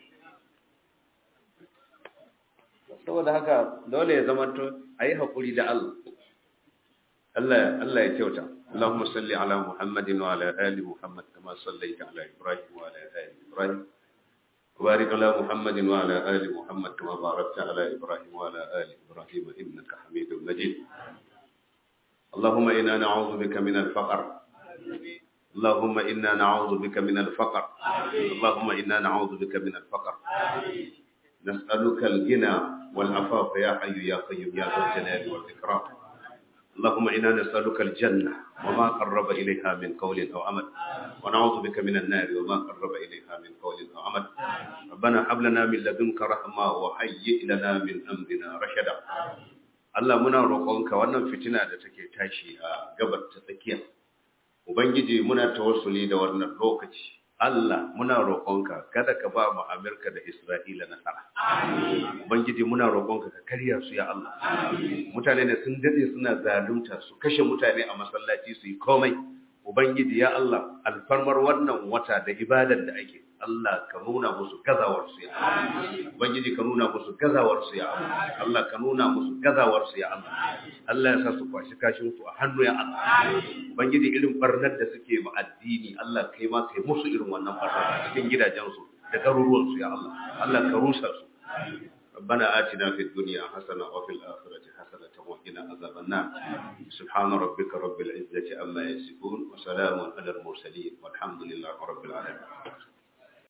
saboda haka dole ya zama to a yi haƙuri da Allah Allah ya kyauta اللهم صل على محمد وعلى آل محمد كما صليت على إبراهيم وعلى آل إبراهيم وبارك على محمد وعلى آل محمد كما باركت على إبراهيم وعلى آل إبراهيم إنك حميد مجيد اللهم إنا نعوذ بك من الفقر اللهم إنا نعوذ بك من الفقر اللهم إنا نعوذ بك من الفقر نسألك الغنى والعفاف يا حي يا قيوم يا ذا الجلال والإكرام اللهم إنا نسألك الجنة وما قرب إليها من قول أو عمل ونعوذ بك من النار وما قرب إليها من قول أو عمل ربنا هب لنا من لدنك رحمة وهيئ لنا من أمرنا رشدا Allah muna roƙonka wannan fitina da take tashi a gabar ta tsakiya Ubangiji muna tawassuli da wannan lokaci Allah muna roƙonka kada ka ba mu Amerika da Isra'ila nasara. Ubangiji muna roƙonka ka karya su ya Allah. Mutane da sun dade suna zalunta su kashe mutane a masallaci su yi komai. Ubangiji ya Allah alfarmar wannan wata da ibadar da ake Allah ka nuna musu gazawar su ya Allah. Ubangiji ka nuna musu gazawar su ya Allah. Allah ka nuna musu gazawar su ya Allah. Allah ya sa su kwashi kashin su a hannu ya Allah. Ubangiji irin barnar da suke ma addini Allah kai ma kai musu irin wannan barnar a cikin gidajensu da garuruwan su ya Allah. Allah ka rusa su. ربنا آتنا في الدنيا حسنة وفي الآخرة حسنة وقنا عذاب النار سبحان ربك رب العزة عما يصفون وسلام على المرسلين والحمد لله رب العالمين